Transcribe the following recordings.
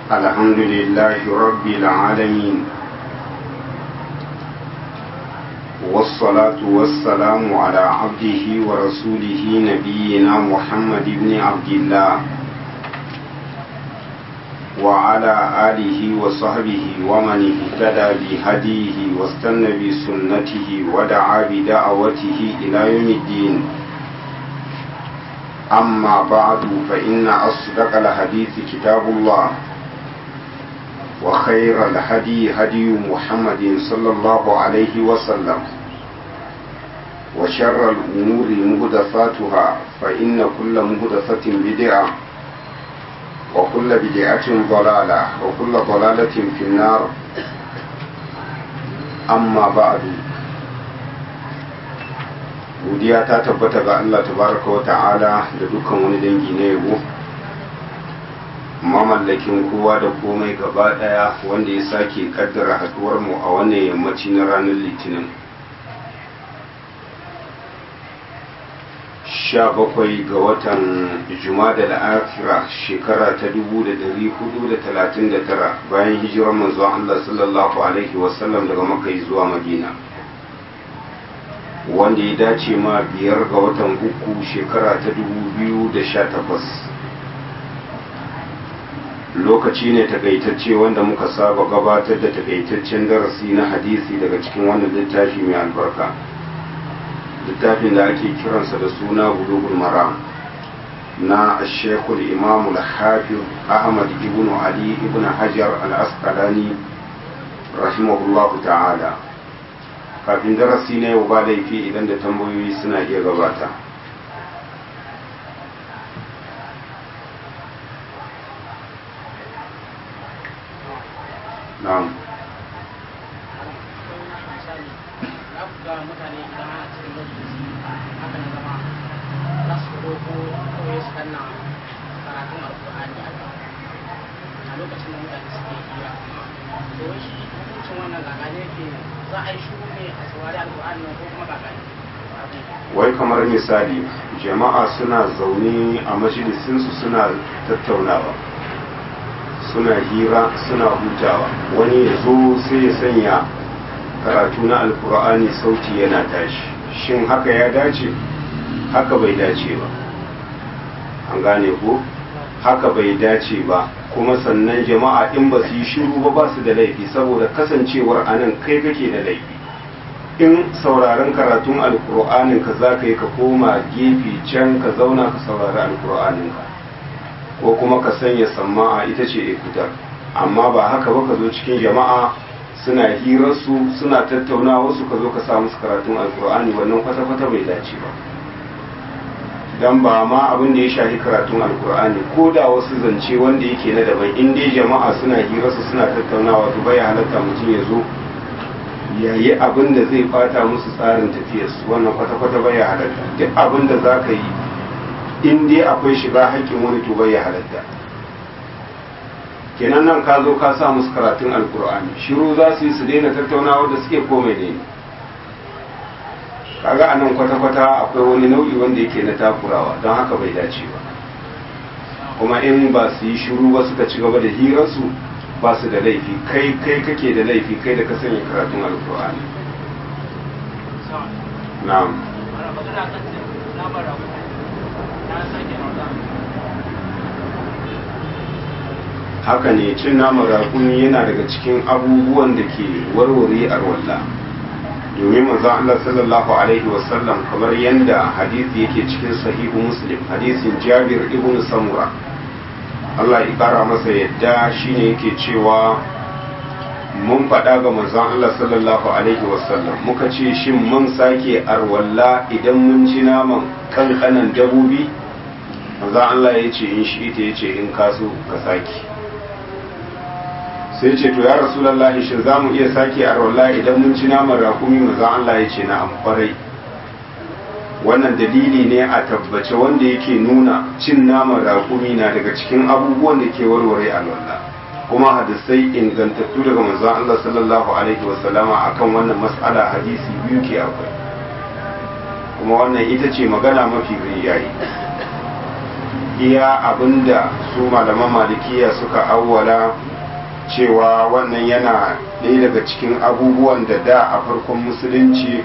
الحمد لله رب العالمين والصلاة والسلام على عبده ورسوله نبينا محمد بن عبد الله وعلى آله وصحبه ومن اهتدى بهديه واستنى بسنته ودعا بدعوته إلى يوم الدين أما بعد فإن أصدق الحديث كتاب الله وخير الهدي هدي محمد صلى الله عليه وسلم وشر الأمور مهدفاتها فإن كل مهدفة بدعة وكل بدعة ضلالة وكل ضلالة في النار أما بعد godiya ta tabbata ga Allah tabaraka wa ta'ala da dukkan wani dangi na yabo mamallakin kowa da komai gaba daya wanda ya sake kaddara haduwar mu a wannan yammaci na ranar litinin sha bakwai ga watan jumada da akira shekara ta dubu da dari hudu da talatin da tara bayan hijirar manzon Allah sallallahu alaihi wasallam daga makai zuwa madina wanda ya dace ma biyar ga watan uku shekara ta dubu biyu da sha takwas lokaci ne takaitacce wanda muka saba gabatar da takaitaccen darasi na hadisi daga cikin wannan littafi mai albarka littafin da ake kiransa da suna bulugul maram na shekul imamu hafiz ahmad ibn ali ibn hajar al-asqalani rahimahullahu ta'ala kafin darasi na yau ba laifi idan da tambayoyi suna iya gabata na'am mutane idan a cikin lokaci haka na zama za su ko kawai su kanna karatun alkur'ani a lokacin da mutane suke hira to shi hukuncin wannan gagane yake za a yi shuru ne a saurari alkur'ani ko kuma gagane wai kamar misali jama'a suna zaune a majalisinsu suna tattaunawa suna hira suna hutawa wani ya zo sai ya sanya karatu na alkur'ani sauti yana tashi shin haka ya dace haka bai dace ba an gane ko haka bai dace ba kuma sannan jama'a in ba su yi shiru ba ba su da laifi saboda kasancewar anan kai kake da laifi in sauraron karatun alkur'anin ka za ka yi ka koma gefe can ka zauna ka saurari alkur'anin ka ko kuma ka sanya samma'a ita ce ikutar amma ba haka ba ka zo cikin jama'a suna hirarsu suna tattaunawa su ka zo ka sa musu karatun alkur'ani wannan kwata-kwata bai dace ba dan ba ma abin da ya shafi karatun alkur'ani ko da wasu zance wanda yake na daban in dai jama'a suna hirarsu suna tattaunawa to bai halatta mutum ya zo ya yi abin da zai fata musu tsarin tafiyarsu wannan kwata-kwata bai halatta duk abin da za ka yi in dai akwai shiga haƙƙin wani to bai halatta kenan nan ka zo ka sa musu karatun alkur'ani shiru za su yi su daina tattaunawa da suke komai ne kaga anan kwata-kwata akwai wani nau'i wanda yake na takurawa don haka bai dace ba kuma in ba su yi shiru ba suka ci gaba da hirarsu ba su da laifi kai kai kake da laifi kai da ka sanya karatun alkur'ani na'am haka ne cin naman raƙumi yana daga cikin abubuwan da ke warware arwalla domin manzon Allah sallallahu alaihi wasallam kamar yadda hadisi yake cikin sahihu muslim hadisin jabir ibn samura Allah ya kara masa yadda shine yake cewa mun faɗa ga manzon Allah sallallahu alaihi wasallam muka ce shin mun sake arwalla idan mun ci naman kankanan dabobi manzon Allah ya ce in shi ita ya ce in kaso ka sake sai ce to ya rasulullahi shin za mu iya sake arwalla idan mun ci naman rakumi manzon Allah ya ce na amfarai wannan dalili ne a tabbace wanda yake nuna cin naman rakumi na daga cikin abubuwan da ke warware alwala kuma hadisai ingantattu daga manzon Allah sallallahu alaihi wasallama akan wannan mas'ala hadisi biyu ke akwai kuma wannan ita ce magana mafi rinjaye iya abinda su malaman malikiya suka awwala cewa wannan yana ɗaya daga cikin abubuwan da da a farkon musulunci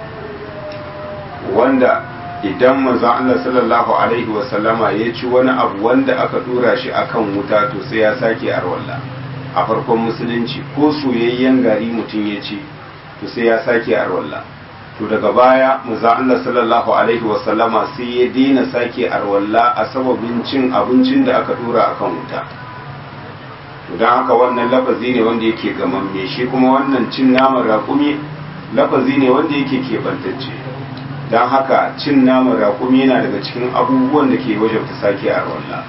wanda idan manzon Allah sallallahu alaihi wasallama ya ci wani abu wanda aka dora shi akan wuta to sai ya sake arwalla a farkon musulunci ko soyayyen gari mutum ya ci to sai ya sake arwalla to daga baya manzon Allah sallallahu alaihi wasallama sai ya daina sake arwalla a sababin cin abincin da aka dora akan wuta to don haka wannan lafazi ne wanda yake gamamme shi kuma wannan cin naman raƙumi lafazi ne wanda yake keɓantacce don haka cin naman raƙumi yana daga cikin abubuwan da ke wajabta sake a wallah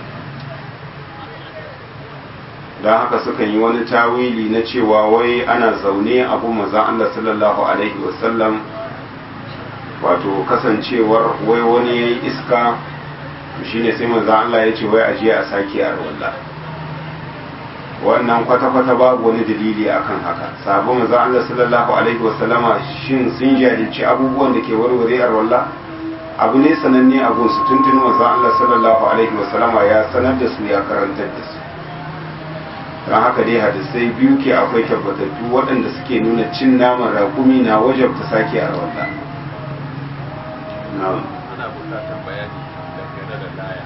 don haka sukan yi wani tawili na cewa wai ana zaune abu mazan Allah sallallahu alaihi wasallam wato kasancewar wai wani ya yi iska shine sai mazan Allah ya ce wai ajiye a sake a wallah wannan kwata-kwata babu wani dalili akan haka sabon manzon Allah sallallahu alaihi wasallama shin sun jahilci abubuwan da ke warware a wallah abu ne sananne a gunsu tuntun manzon Allah sallallahu alaihi wasallama ya sanar da su ya karantar da su don haka dai hadisai biyu ke akwai tabbatattu waɗanda suke nuna cin naman raƙumi na wajabta sake a wallah na'am ana bukatar bayani dangane da laya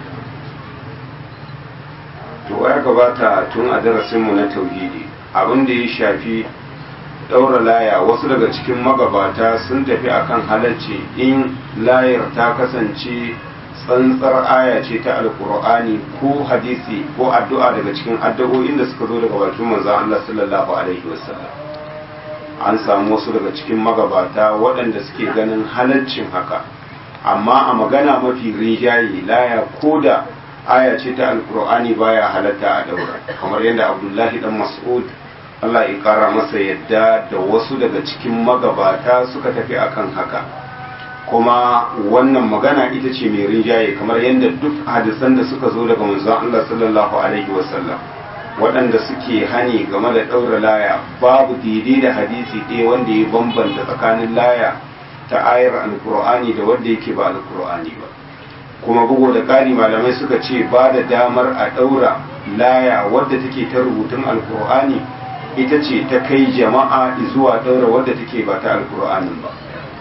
to ya gabata tun a darasinmu na tauhidi abin da ya shafi ɗaura laya wasu daga cikin magabata sun tafi akan halarci in layar ta kasance tsantsar aya ce ta alkur'ani ko hadisi ko addu'a daga cikin addu'o'in da suka zo daga bakin manzon Allah sallallahu alaihi wasallam an samu wasu daga cikin magabata waɗanda suke ganin halaccin haka amma a magana mafi rinjaye laya ko da aya ce ta alkur'ani baya halatta a daura kamar yadda abdullahi dan mas'ud Allah ya kara masa yadda da wasu daga cikin magabata suka tafi akan haka kuma wannan magana ita ce mai rinjaye kamar yadda duk hadisan da suka zo daga manzon Allah sallallahu alaihi wasallam waɗanda suke hani game da ɗaura laya babu daidai da hadisi ɗaya wanda ya bambanta tsakanin laya ta ayar alkur'ani da wanda yake ba alkur'ani ba kuma bugu da ƙari malamai suka ce ba da damar a ɗaura laya wadda take ta rubutun alkur'ani ita ce ta kai jama'a zuwa ɗaura wadda take ba ta alkur'anin ba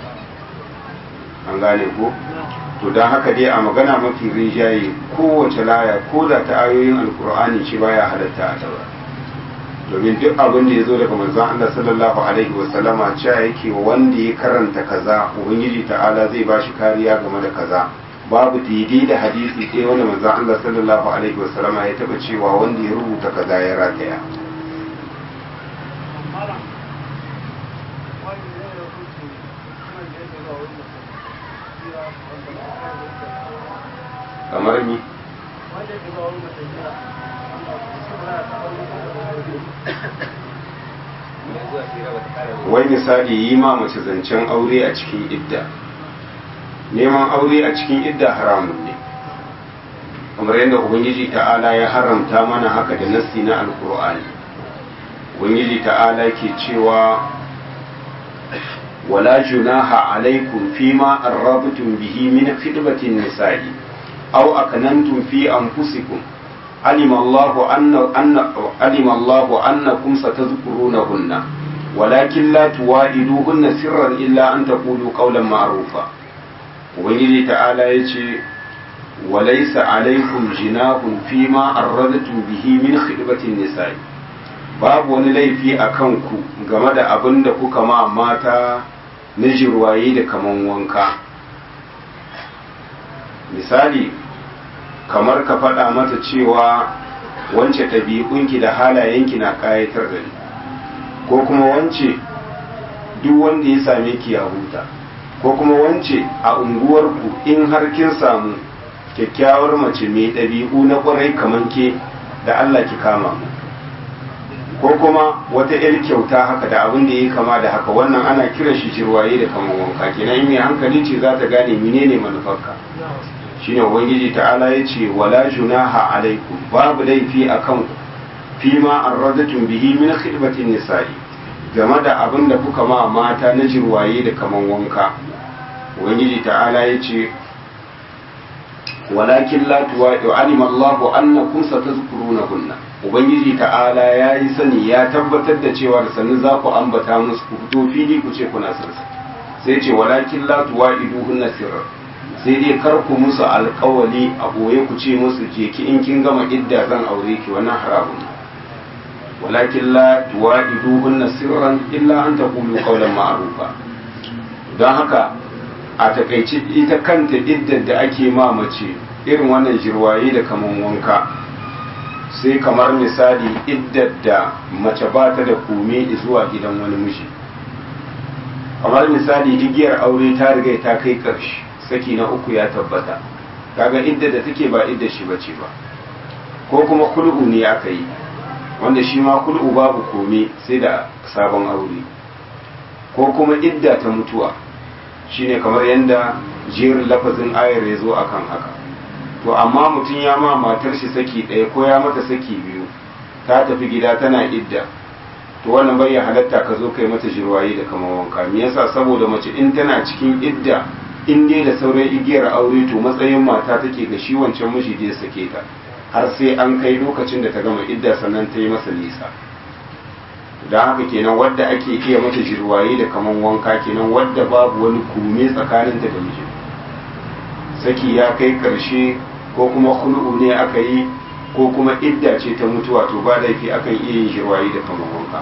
an gane ko to don haka dai a magana mafi rinjaye kowace laya ko da ta ayoyin alkur'ani ce baya halatta a ɗaura domin duk abin da ya zo daga manzon Allah sallallahu alaihi wasallama cewa yake wanda ya karanta kaza ubangiji ta'ala zai ba shi kariya game da kaza babu daidai da hadisi ɗaya wanda manzon Allah sallallahu alaihi wasallama ya taba cewa wanda ya rubuta kaza ya rataya kamar ni wai misali yi ma mace zancen aure a cikin idda neman aure a cikin idda haramun ne kamar yadda ubangiji ta'ala ya haramta mana haka da nassi na alkur'ani ubangiji ta'ala ke cewa wala junaha alaikum fima arrabtum bihi min khidmatin nisa'i aw akanantum fi anfusikum علم الله أن أن علم الله أنكم ستذكرونهن ولكن لا توائدوهن سرا إلا أن تقولوا قولا معروفا ubangiji ta'ala ya ce walaisa alaikum jinahun fima arradtum bihi min khidbatin nisa'i babu wani laifi a kanku game da abin da kuka ma mata na jirwaye da kaman wanka misali kamar ka faɗa mata cewa wance ɗabi'unki da halayenki na ƙayatar da ni ko kuma wance duk wanda ya same ki ya huta ko kuma wance a unguwarku in har kin samu kyakkyawar mace mai ɗabi'u na ƙwarai kamar ke da Allah ki kama mu ko kuma wata 'yar kyauta haka da abin da ya kama da haka wannan ana kiran shi jirwaye da kamar wanka kenan mai hankali ce za ta gane menene manufarka shine ubangiji ta'ala ya ce wala junaha alaikum babu laifi a kanku fima arradatun bihi min khidmatin nisa'i game da abin da kuka ma mata na jirwaye da kaman wanka ubangiji ta'ala ya ce walakin la tuwaɗi alima Allahu annakum satazkurunahunna ubangiji ta'ala ya yi sani ya tabbatar da cewa da sannu za ku ambata musu ku fito fili ku ce kuna sarsa sai ce walakin la tuwa'iduhunna sirra sai dai kar ku musu alkawali a boye ku ce musu je ki in kin gama idda zan aure ki wannan haramun walakin la tuwa'iduhunna sirran illa an taqulu qawlan ma'rufa don haka a takaice ita kanta iddar da ake ma mace irin wannan jirwaye da kaman wanka sai kamar misali iddar da mace ba ta da kome zuwa gidan wani miji kamar misali igiyar aure ta riga ta kai ƙarshe saki na uku ya tabbata kaga iddar da take ba iddar shi bace ba ko kuma kul'u ne aka yi wanda shi ma kul'u babu kome sai da sabon aure ko kuma idda ta mutuwa shine kamar yadda jerin lafazin ayar ya zo akan haka to amma mutum ya ma matar shi saki ɗaya ko ya mata saki biyu ta tafi gida tana idda to wannan bai halatta ka zo kai mata jirwaye da kamar wanka me yasa saboda mace in tana cikin idda in dai da sauran igiyar aure to matsayin mata take ga shi wancan miji da ya sake ta har sai an kai lokacin da ta gama idda sannan ta yi masa nisa da haka kenan wadda ake iya mata jirwaye da kaman wanka kenan wadda babu wani kume tsakaninta da miji saki ya kai karshe ko kuma hul'u ne aka yi ko kuma idda ce ta mutuwa to ba laifi akan iya yin jirwaye da kaman wanka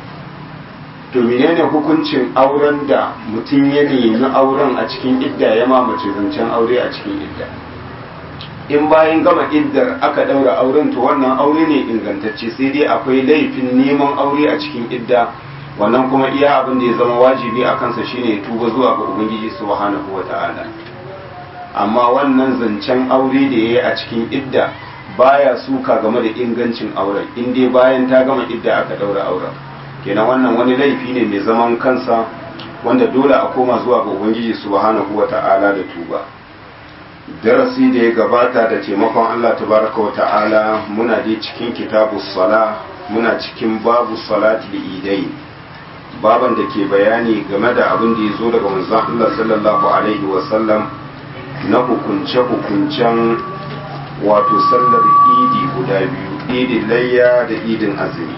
to menene hukuncin auren da mutum ya nemi auren a cikin idda ya mamace zancen aure a cikin idda in bayan gama iddar aka daura auren to wannan aure ne ingantacce sai dai akwai laifin neman aure a cikin idda wannan kuma iya abin da ya zama wajibi a kansa shine ya tuba zuwa ga ubangiji subhanahu wata'ala amma wannan zancen aure da yayi a cikin idda baya suka game da ingancin auren in dai bayan ta gama idda aka daura auren kenan wannan wani laifi ne mai zaman kansa wanda dole a koma zuwa ga ubangiji subhanahu wata'ala da tuba darasi da ya gabata da taimakon Allah tabaraka wa ta'ala muna dai cikin kitabu sala muna cikin babu salati da idai baban da ke bayani game da abin da ya zo daga manzon Allah sallallahu alaihi wa sallam na hukunce hukuncen wato sallar idi guda biyu idin layya da idin azumi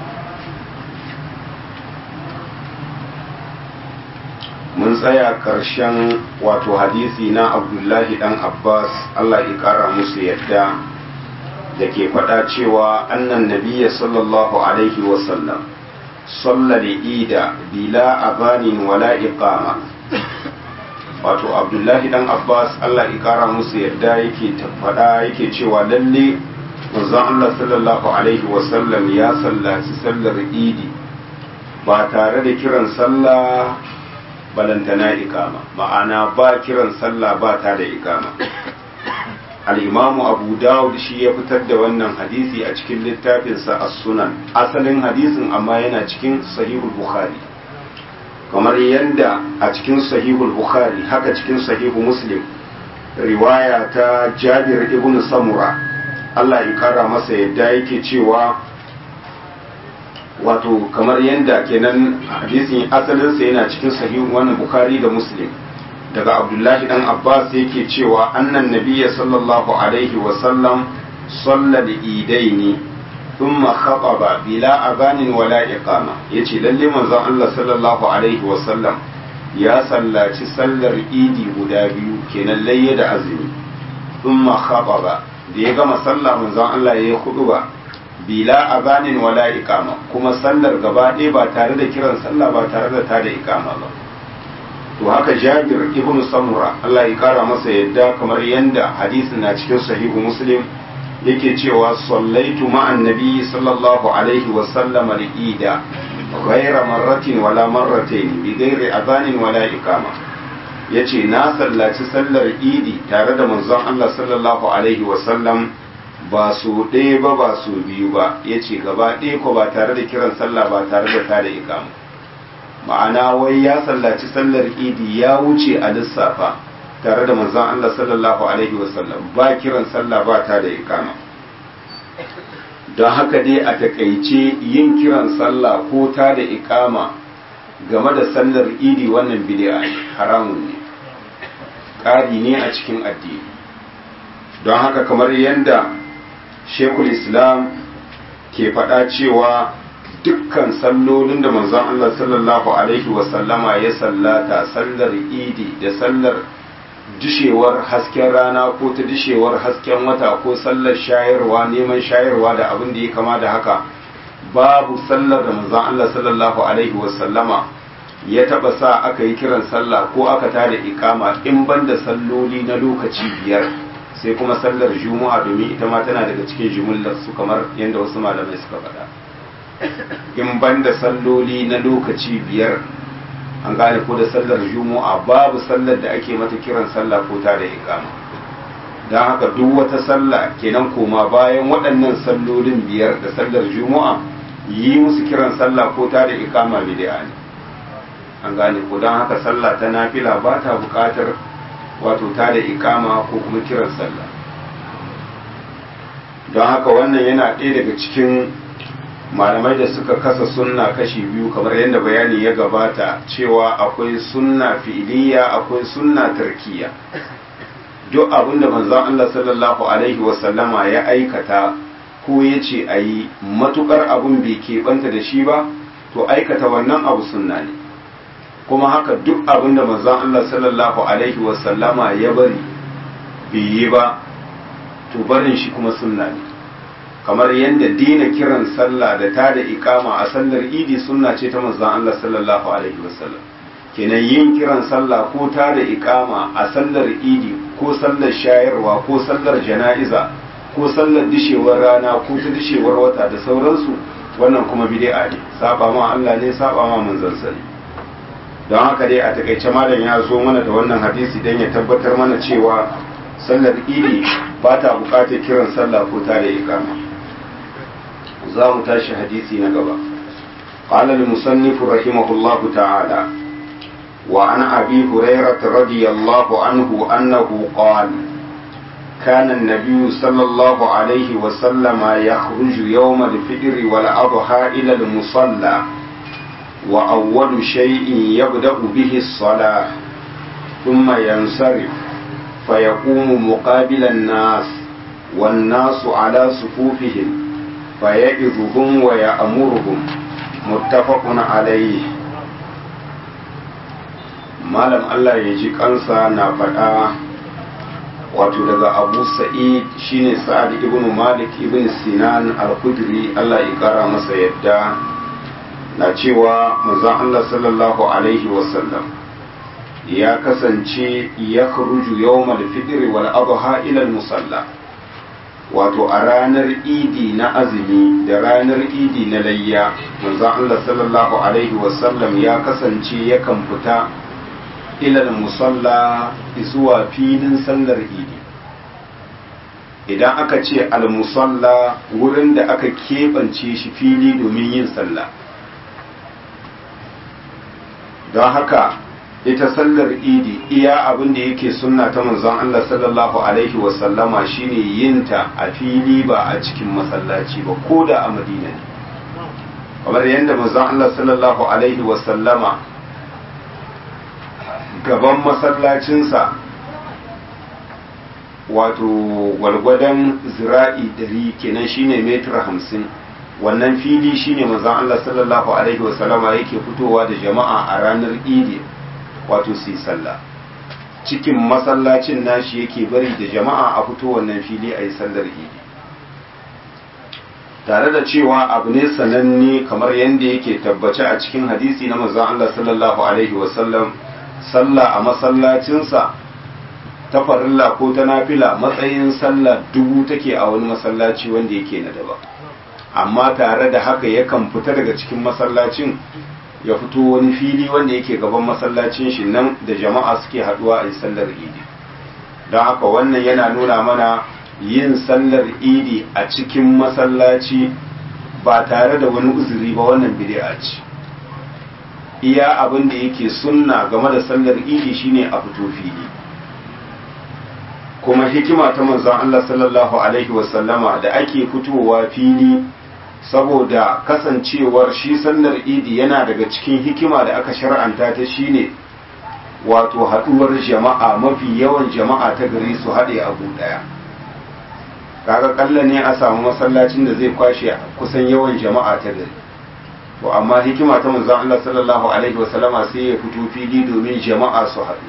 mun tsaya ƙarshen wato hadisi na abdullahi dan abbas allah ya ƙara musu yadda da ke faɗa cewa annan nabiya sallallahu alaihi wasallam sallar ida bila abanin wala iqama wato abdullahi dan abbas allah ya ƙara musu yadda yake faɗa yake cewa lalle manzon allah sallallahu alaihi wasallam ya sallaci sallar idi ba tare da kiran sallah balantana ikama ma'ana ba kiran sallah ba ta da ikama al'imamu abu dawud shi ya fitar da wannan hadisi a cikin littafinsa a sunan asalin hadisin amma yana cikin sahihul bukhari kamar yadda a cikin sahihul bukhari haka cikin sahihu muslim riwaya ta jabir ibn samura allah ya kara masa yadda yake cewa wato kamar yadda kenan hadisin asalinsa yana cikin sahihun wannan bukhari da muslim daga abdullahi dan abbas yake cewa annan nabiyya sallallahu alaihi wa sallam salla da idaini thumma khataba bila abanin wala iqama yace lalle manzon Allah sallallahu alaihi wa sallam ya sallaci sallar idi guda biyu kenan layya da azumi thumma khataba da ya gama sallah manzon Allah ya yi ba bila abanin wala ikama kuma sallar gaba ɗaya ba tare da kiran sallah ba tare da ta da ikama ba to haka jabir ibn samura Allah ya kara masa yadda kamar yanda hadisin na cikin sahihu muslim yake cewa sallaitu ma'an nabi sallallahu alaihi wa sallam al-ida ghayra marratin wala marratayn bi ghairi abanin wala ikama yace na sallaci sallar idi tare da manzon Allah sallallahu alaihi wa sallam ba su ɗaya ba ba su biyu ba ya ce gaba ɗaya ko ba tare da kiran sallah ba tare da tada ikama ma'ana wai ya sallaci sallar idi ya wuce a lissafa tare da manzon Allah sallallahu alaihi wasallam ba kiran sallah ba tada ikama don haka dai a takaice yin kiran sallah ko tada ikama game da sallar idi wannan bid'a haramun ne ƙari ne a cikin addini don haka kamar yadda shekul islam ke faɗa cewa dukkan sallolin da manzon Allah sallallahu alaihi wasallama ya sallata sallar idi da sallar dishewar hasken rana ko ta dishewar hasken wata ko sallar shayarwa neman shayarwa da abin da ya kama da haka babu sallar da manzon Allah sallallahu alaihi wasallama ya taba sa aka yi kiran sallah ko aka tada ikama in banda salloli na lokaci biyar sai kuma sallar juma'a domin ita ma tana daga cikin jumullar su kamar yadda wasu malamai suka faɗa in banda salloli na lokaci biyar an gane ko da sallar juma'a babu sallar da ake mata kiran sallah ko ta da ikama don haka duk wata sallah kenan koma bayan waɗannan sallolin biyar da sallar juma'a yi musu kiran sallah ko ta da ikama bid'a ne an gane ko don haka sallah ta nafila ba ta buƙatar wato ta da ikama ko kuma kiran sallah don haka wannan yana ɗaya daga cikin malamai da suka kasa sunna kashi biyu kamar yadda bayani ya gabata cewa akwai sunna fi'iliya akwai sunna tarkiya duk abin da manzon Allah sallallahu alaihi wasallama ya aikata ko ya ce a yi matukar abin bai keɓanta da shi ba to aikata wannan abu sunna ne kuma haka duk abin da manzon Allah sallallahu alaihi wasallama ya bari bai yi ba to barin shi kuma sunna ne kamar yadda dina kiran sallah da ta da ikama a sallar idi sunna ce ta manzon Allah sallallahu alaihi wasallam kenan yin kiran sallah ko ta da ikama a sallar idi ko sallar shayarwa ko sallar jana'iza ko sallar dishewar rana ko ta dishewar wata da sauransu wannan kuma bid'a ne saba ma Allah ne saba ma manzon sa don haka dai a takaice malam ya zo mana da wannan hadisi dan ya tabbatar mana cewa sallar idi ba ta bukatar kiran sallah ko ta da ikama za mu tashi hadisi na gaba قال المصنف رحمه الله تعالى وعن أبي هريرة رضي الله عنه أنه قال كان النبي صلى الله عليه وسلم يخرج يوم الفطر والأضحى إلى المصلى وأول شيء يبدأ به الصلاة ثم ينصرف فيقوم مقابل الناس والناس على صفوفهم فيعظهم ويأمرهم متفق عليه malam Allah ya ji kansa na faɗa wato daga abu sa'id shine sa'ad ibn malik ibn sinan al-khudri Allah ya kara masa yadda na cewa manzon Allah sallallahu alaihi wasallam ya kasance ya kharuju yawmal fitr wal adha ila al-musalla wato a ranar idi na azumi da ranar idi na layya manzon Allah sallallahu alaihi wasallam ya kasance yakan fita ilal musalla zuwa filin sallar idi idan aka ce al-musalla wurin da aka keɓance shi fili domin yin sallah don haka ita sallar idi iya abin da yake sunna ta manzon Allah sallallahu alaihi wasallama shine yinta a fili ba a cikin masallaci ba ko da a madina ne kamar yadda manzon Allah sallallahu alaihi wasallama gaban masallacinsa wato gwalgwadon zira'i dari kenan shine metra hamsin wannan fili shine manzon Allah sallallahu alaihi wasallama yake fitowa da jama'a a ranar idi wato su yi sallah cikin masallacin nashi yake bari da jama'a a fito wannan fili a yi sallar idi tare da cewa abu ne sananne kamar yadda yake tabbace a cikin hadisi na manzon Allah sallallahu alaihi wasallam sallah a masallacinsa ta farilla ko ta nafila matsayin sallah dubu take a wani masallaci wanda yake na daba amma tare da haka yakan fita daga cikin masallacin ya fito wani fili wanda yake gaban masallacin shi nan da jama'a suke haduwa a yi sallar idi don haka wannan yana nuna mana yin sallar idi a cikin masallaci ba tare da wani uzuri ba wannan bid'a ce iya abin da yake sunna game da sallar idi shine a fito fili kuma hikima ta manzon Allah sallallahu alaihi wasallama da ake fitowa fili saboda kasancewar shi sallar idi yana daga cikin hikima da aka shar'anta ta shine wato haduwar jama'a mafi yawan jama'a ta gari su haɗe abu ɗaya kaga kalla ne a samu masallacin da zai kwashe kusan yawan jama'a ta gari to amma hikima ta manzon Allah sallallahu alaihi wasallama sai ya fito fili domin jama'a su haɗu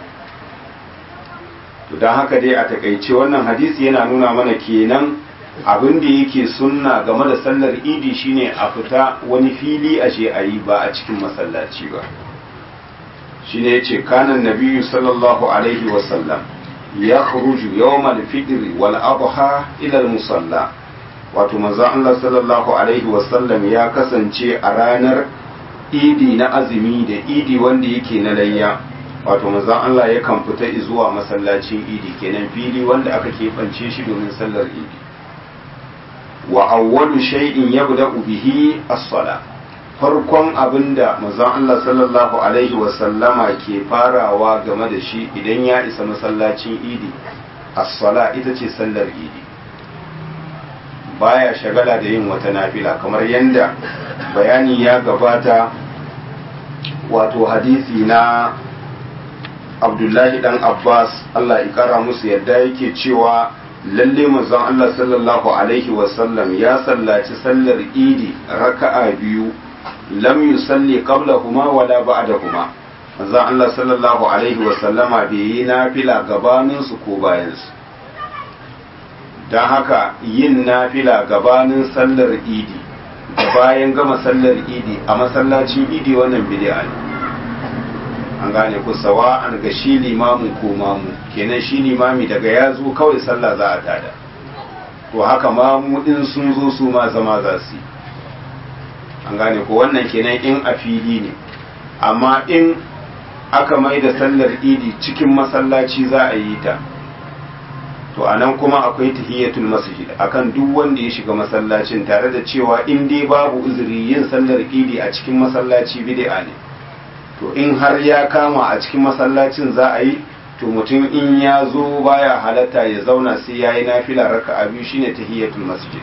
to don haka dai a takaice wannan hadisi yana nuna mana kenan abin da yake sunna game da sallar idi shine a fita wani fili a je a yi ba a cikin masallaci ba shine yace kanan nabiyyu sallallahu alaihi wasallam ya khuruju yawmal fitr wal adha ila al musalla wato manzon Allah sallallahu alaihi wasallam ya kasance a ranar idi na azumi da idi wanda yake na layya wato manzon Allah yakan fita zuwa masallacin idi kenan fili wanda aka keɓance shi domin sallar idi wa awwalu shay'in yabda'u bihi as-sala farkon abinda manzon Allah sallallahu alaihi wa sallama ke farawa game da shi idan ya isa masallacin idi as-sala ita ce sallar idi baya shagala da yin wata nafila kamar yanda bayani ya gabata wato hadisi na abdullahi dan abbas allah ya kara musu yadda yake cewa lalle manzon allah sallallahu alaihi wasallam ya sallaci sallar idi raka'a biyu lam yusalli qablahuma wala ba'dahuma manzon allah sallallahu alaihi wasallama bai yi nafila gabanin su ko bayan su don haka yin nafila gabanin sallar idi da bayan gama sallar idi a masallacin idi wannan bid'a ne an gane ku sawa an ga shi limamin ko mamu kenan shi limami daga ya zo kawai sallah za a tada to haka mamu din sun zo su ma zama za su an gane ku wannan kenan in a fili ne amma in aka mai da sallar idi cikin masallaci za a yi ta to anan kuma akwai tahiyatul masjid akan duk wanda ya shiga masallacin tare da cewa in dai babu uzuri yin sallar idi a cikin masallaci bid'a ne to in har ya kama a cikin masallacin za a yi to mutum in ya zo baya halatta ya zauna sai ya yi nafila raka a biyu shine tahiyatul masjid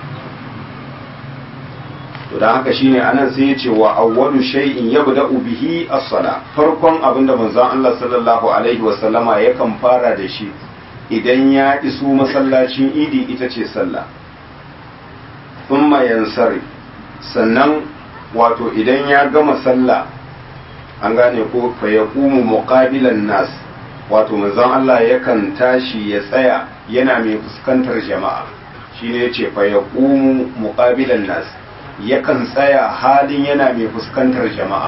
to da haka shine anan sai ya ce wa awwalu shay'in yabda'u bihi as-sala farkon abinda manzon Allah sallallahu alaihi wa sallama yakan fara da shi idan ya iso masallacin idi ita ce sallah thumma yansari sannan wato idan ya gama sallah an gane ko fa yaqumu muqabilan nas wato manzon Allah yakan tashi ya tsaya yana mai fuskantar jama'a shine yace fa yaqumu muqabilan nas yakan tsaya halin yana mai fuskantar jama'a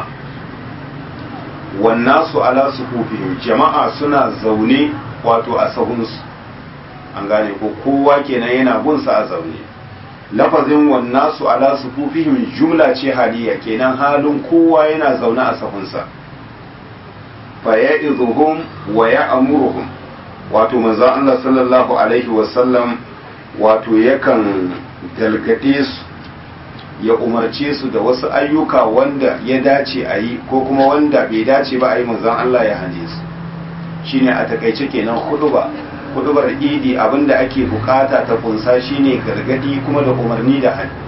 wannasu ala sufufihim jama'a suna zaune wato a sahunsu an gane ko kowa kenan yana bunsa a zaune lafazin wannasu ala sufufihim jumla ce haliya kenan halin kowa yana zaune a sahunsa fa ya'izuhum wa ya'muruhum wato manzon Allah sallallahu alaihi wasallam wato yakan galgade su ya umarce su da wasu ayyuka wanda ya dace a yi ko kuma wanda bai dace ba a yi manzon Allah ya hane su shine a takaice kenan huduba hudubar idi abinda ake bukata ta kunsa shine gargadi kuma da umarni da hali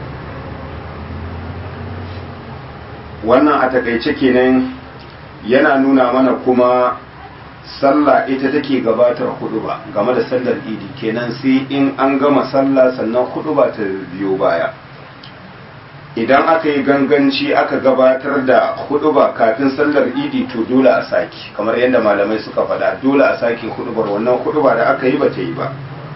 wannan a takaice kenan yana nuna mana kuma sallah ita take gabatar huduba game da sallar idi kenan sai in an gama sallah sannan huduba ta biyo baya idan aka yi ganganci aka gabatar da huduba kafin sallar idi to dole a saki kamar yadda malamai suka faɗa dole a saki hudubar wannan huduba da aka yi ba ta yi ba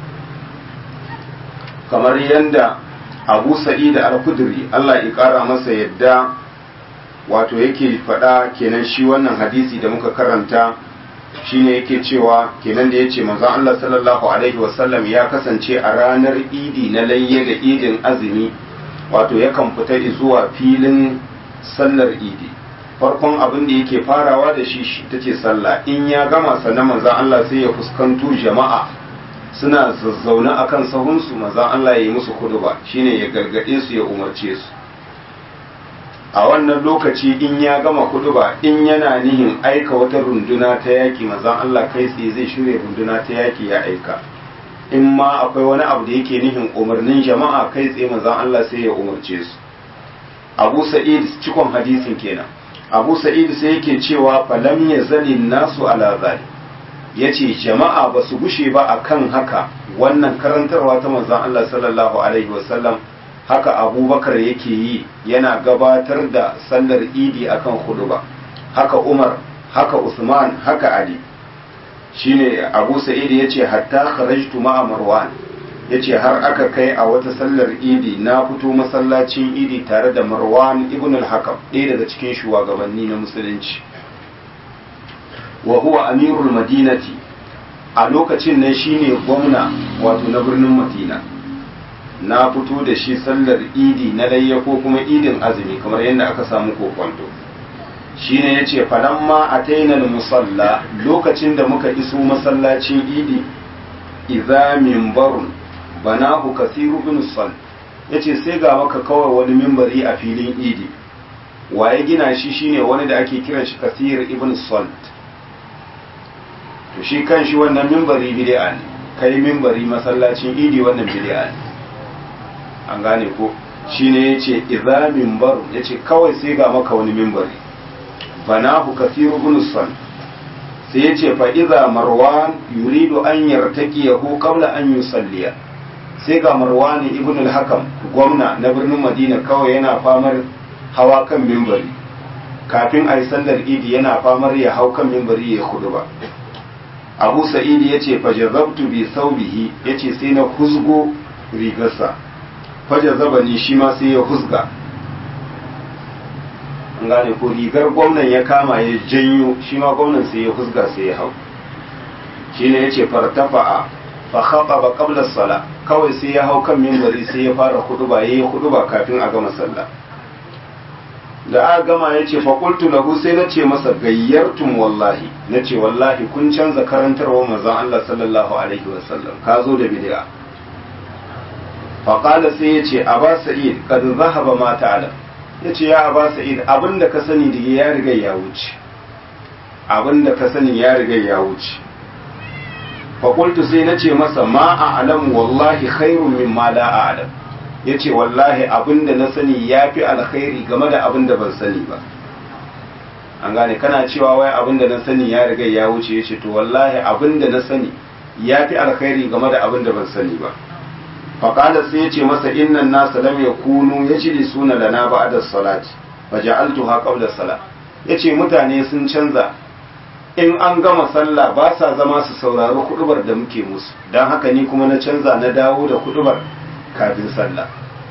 kamar yadda abu sa'id al-kudri Allah ya ƙara masa yadda wato yake faɗa kenan shi wannan hadisi da muka karanta shine yake cewa kenan da yace manzon Allah sallallahu alaihi wasallam ya kasance a ranar idi na layye da idin azumi wato yakan fita zuwa filin sallar idi farkon abin da yake farawa da shi ta ce sallah in ya gama sannan manzan Allah sai ya fuskanto jama'a suna zazzaune a kan sahunsu manzan Allah ya yi musu kuduba shine ya gargaɗe su ya umarce su a wannan lokaci in ya gama kuduba in yana nihin aika wata runduna ta yaki manzan Allah kai tsaye zai shirya runduna ta yaki ya aika in ma akwai wani abu da yake nihin umarnin jama'a kai tsaye manzon Allah sai ya umarce su Abu Sa'id cikon hadisin kenan Abu Sa'id sai yake cewa falam yazali nasu ala zali ya ce jama'a ba su gushe ba a kan haka wannan karantarwa ta manzan Allah sallallahu Alaihi wasallam haka abubakar yake yi yana gabatar da sallar idi akan huduba haka umar haka usman haka ali shine abu sa'id ya ce hatta kharajtu ma'a marwan ya ce har aka kai a wata sallar idi na fito masallacin idi tare da marwan ibn al-hakam ɗaya daga cikin shugabanni na musulunci wa huwa amirul madinati a lokacin nan shine gwamna wato na birnin madina na fito da shi sallar idi na layya ko kuma idin azumi kamar yadda aka samu kokonto shine yace falamma ataina musalla lokacin da muka iso masallacin idi idza minbarun banahu kasiru bin sal yace sai ga maka kawai wani mimbari a filin idi waye gina shi shine wani da ake kiran shi kasir ibn salt to shi kan shi wannan mimbari bid'a ne kai mimbari masallacin idi wannan bid'a ne an gane ko shine yace idza minbar yace kawai sai ga maka wani mimbari banahu kathiru ibn sal sai yace fa idza marwan yuridu an yartaqiyahu qabla an yusalliya sai ga marwan ibn al-hakam gwamna na birnin madina kawai yana famar hawa kan mimbari kafin a yi sallar idi yana famar ya hau kan mimbari ya kudu ba abu sa'idi ya ce fajazabtu bi saubihi ya ce sai na huzgo rigarsa fajazabani shi ma sai ya huzga an gane ko rigar gwamnan ya kama ya janyo shi ma gwamnan sai ya huzga sai ya hau shi ne ya ce fartafa'a fa haɓa ba ƙablar sala kawai sai ya hau kan mimbari sai ya fara huduba ya yi huduba kafin a gama sallah da aka gama ya ce faƙultu lahu sai na ce masa gayyartum wallahi na ce wallahi kun canza karantarwa manzon Allah sallallahu alaihi wasallam ka zo da bid'a faƙala sai ya ce aba sa'id kad zahaba ma ta'ala ya ce ya aba sa'id abinda ka sani da ya riga ya wuce abinda ka sani ya riga ya wuce faƙultu sai na ce masa ma a'lamu wallahi khairun mimma la a'lam ya ce wallahi abin da na sani ya fi alkhairi game da abin da ban sani ba an gane kana cewa wai abin da na sani ya riga ya wuce ya ce to wallahi abin da na sani ya fi alkhairi game da abin da ban sani ba faƙada sai ya ce masa innan nasa lam ya kunu ya ci suna lana ba da salati fa ja'altu ha qabla salat ya ce mutane sun canza in an gama sallah ba sa zama su saurari kudubar da muke musu don haka ni kuma na canza na dawo da kudubar kafin sallah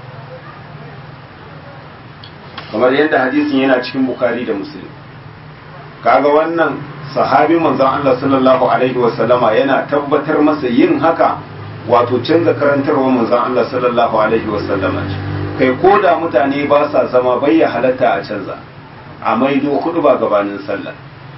kamar yadda hadisin yana cikin bukari da muslim kaga wannan sahabi manzon Allah sallallahu alaihi wasallama yana tabbatar masa yin haka wato canza karantarwa manzon Allah sallallahu alaihi wasallama kai ko da mutane ba sa zama bai ya halatta a canza a maido kudu ba gabanin sallah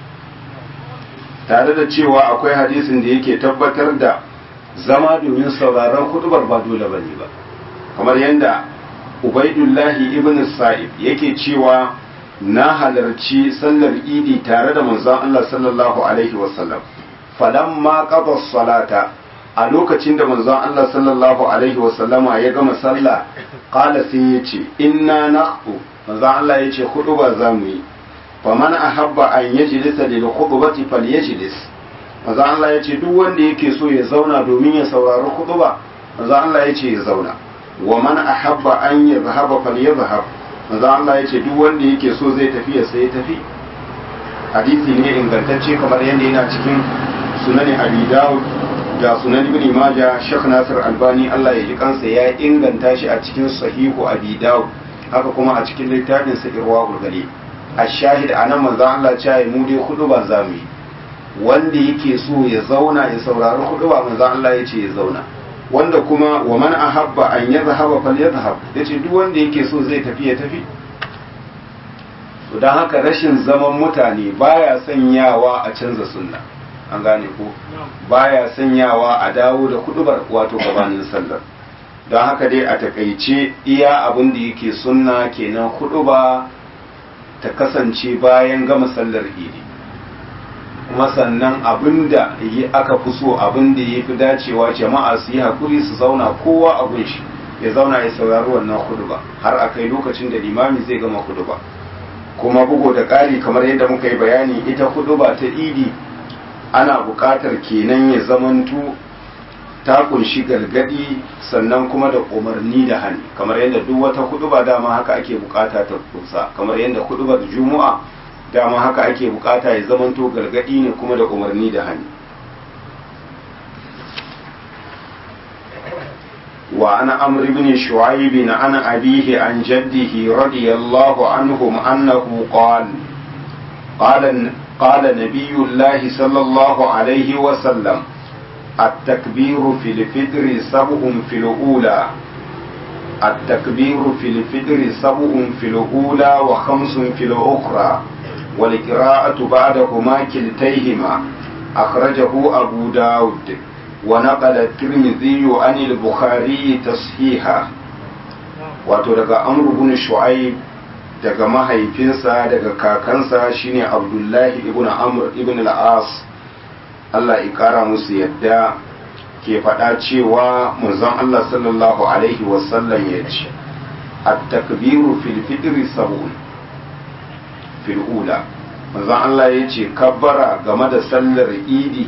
tare da cewa akwai hadisin da yake tabbatar da zama domin sauraron hudubar ba dole bane ba kamar yadda ubaidullahi ibn sa'id yake cewa na halarci sallar idi tare da manzon Allah sallallahu alaihi wasallam falamma qada salata a lokacin da manzon Allah sallallahu alaihi wasallama ya gama sallah qala sai yace inna naqu manzon Allah yace huduba zamu yi faman ahabba an yajlisa lil khutbati falyajlis manzo Allah ya ce duk wanda yake so ya zauna domin ya saurari khutba manzo Allah ya ce ya zauna wa man ahabba an yadhhaba falyadhhab manzo Allah ya ce duk wanda yake so zai tafi ya sai tafi hadisi ne ingantacce kamar yadda yana cikin sunan Abi Dawud da sunan Ibn Majah Sheikh Nasir Albani Allah ya ji kansa ya inganta shi a cikin sahihu Abi Dawud haka kuma a cikin littafin sa Irwaul Ghalib ashahid anan manzo Allah ya ce mu dai khutba zamu yi wanda yake so ya zauna ya saurari hudu ba manzon Allah ya ce ya zauna wanda kuma wa man ahabba an yadhhaba falyadhhab yace duk wanda yake so zai tafi ya tafi to dan haka rashin zaman mutane baya sanyawa a canza sunna an gane ko baya sanyawa a dawo da hudubar wato gabanin sallar don haka dai a takaice iya abin da yake sunna kenan huduba ta kasance bayan gama sallar idi kuma sannan abin da aka fi so abin da ya fi dacewa jama'a su yi hakuri su zauna kowa a shi ya zauna ya saurari wannan huduba har a kai lokacin da limami zai gama huduba kuma bugu da ƙari kamar yadda muka yi bayani ita huduba ta idi ana buƙatar kenan ya zamanto ta kunshi gargadi sannan kuma da umarni da hani kamar yadda duk wata huduba dama haka ake bukata ta kunsa kamar yadda hudubar juma'a dama haka ake bukata ya zamanto gargadi ne kuma da umarni da hani wa ana amr ibn shu'aib an abihi an jaddihi radiyallahu anhum annahu qala qala qala nabiyullahi sallallahu alaihi wa sallam التكبير في الفطر سبع في الأولى التكبير في الفطر سبع في الأولى وخمس في الأخرى والقراءة بعدهما كلتيهما أخرجه أبو داود ونقل الترمذي عن البخاري تصحيحا wato daga amru bin shu'aib daga mahaifinsa daga kakansa shine abdullahi ibn amr ibn al-as Allah ya kara musu yadda ke faɗa cewa manzon Allah sallallahu alaihi wasallam ya ce at-takbiru fil fitri sab'un fil ula manzon Allah ya ce kabbara game da sallar idi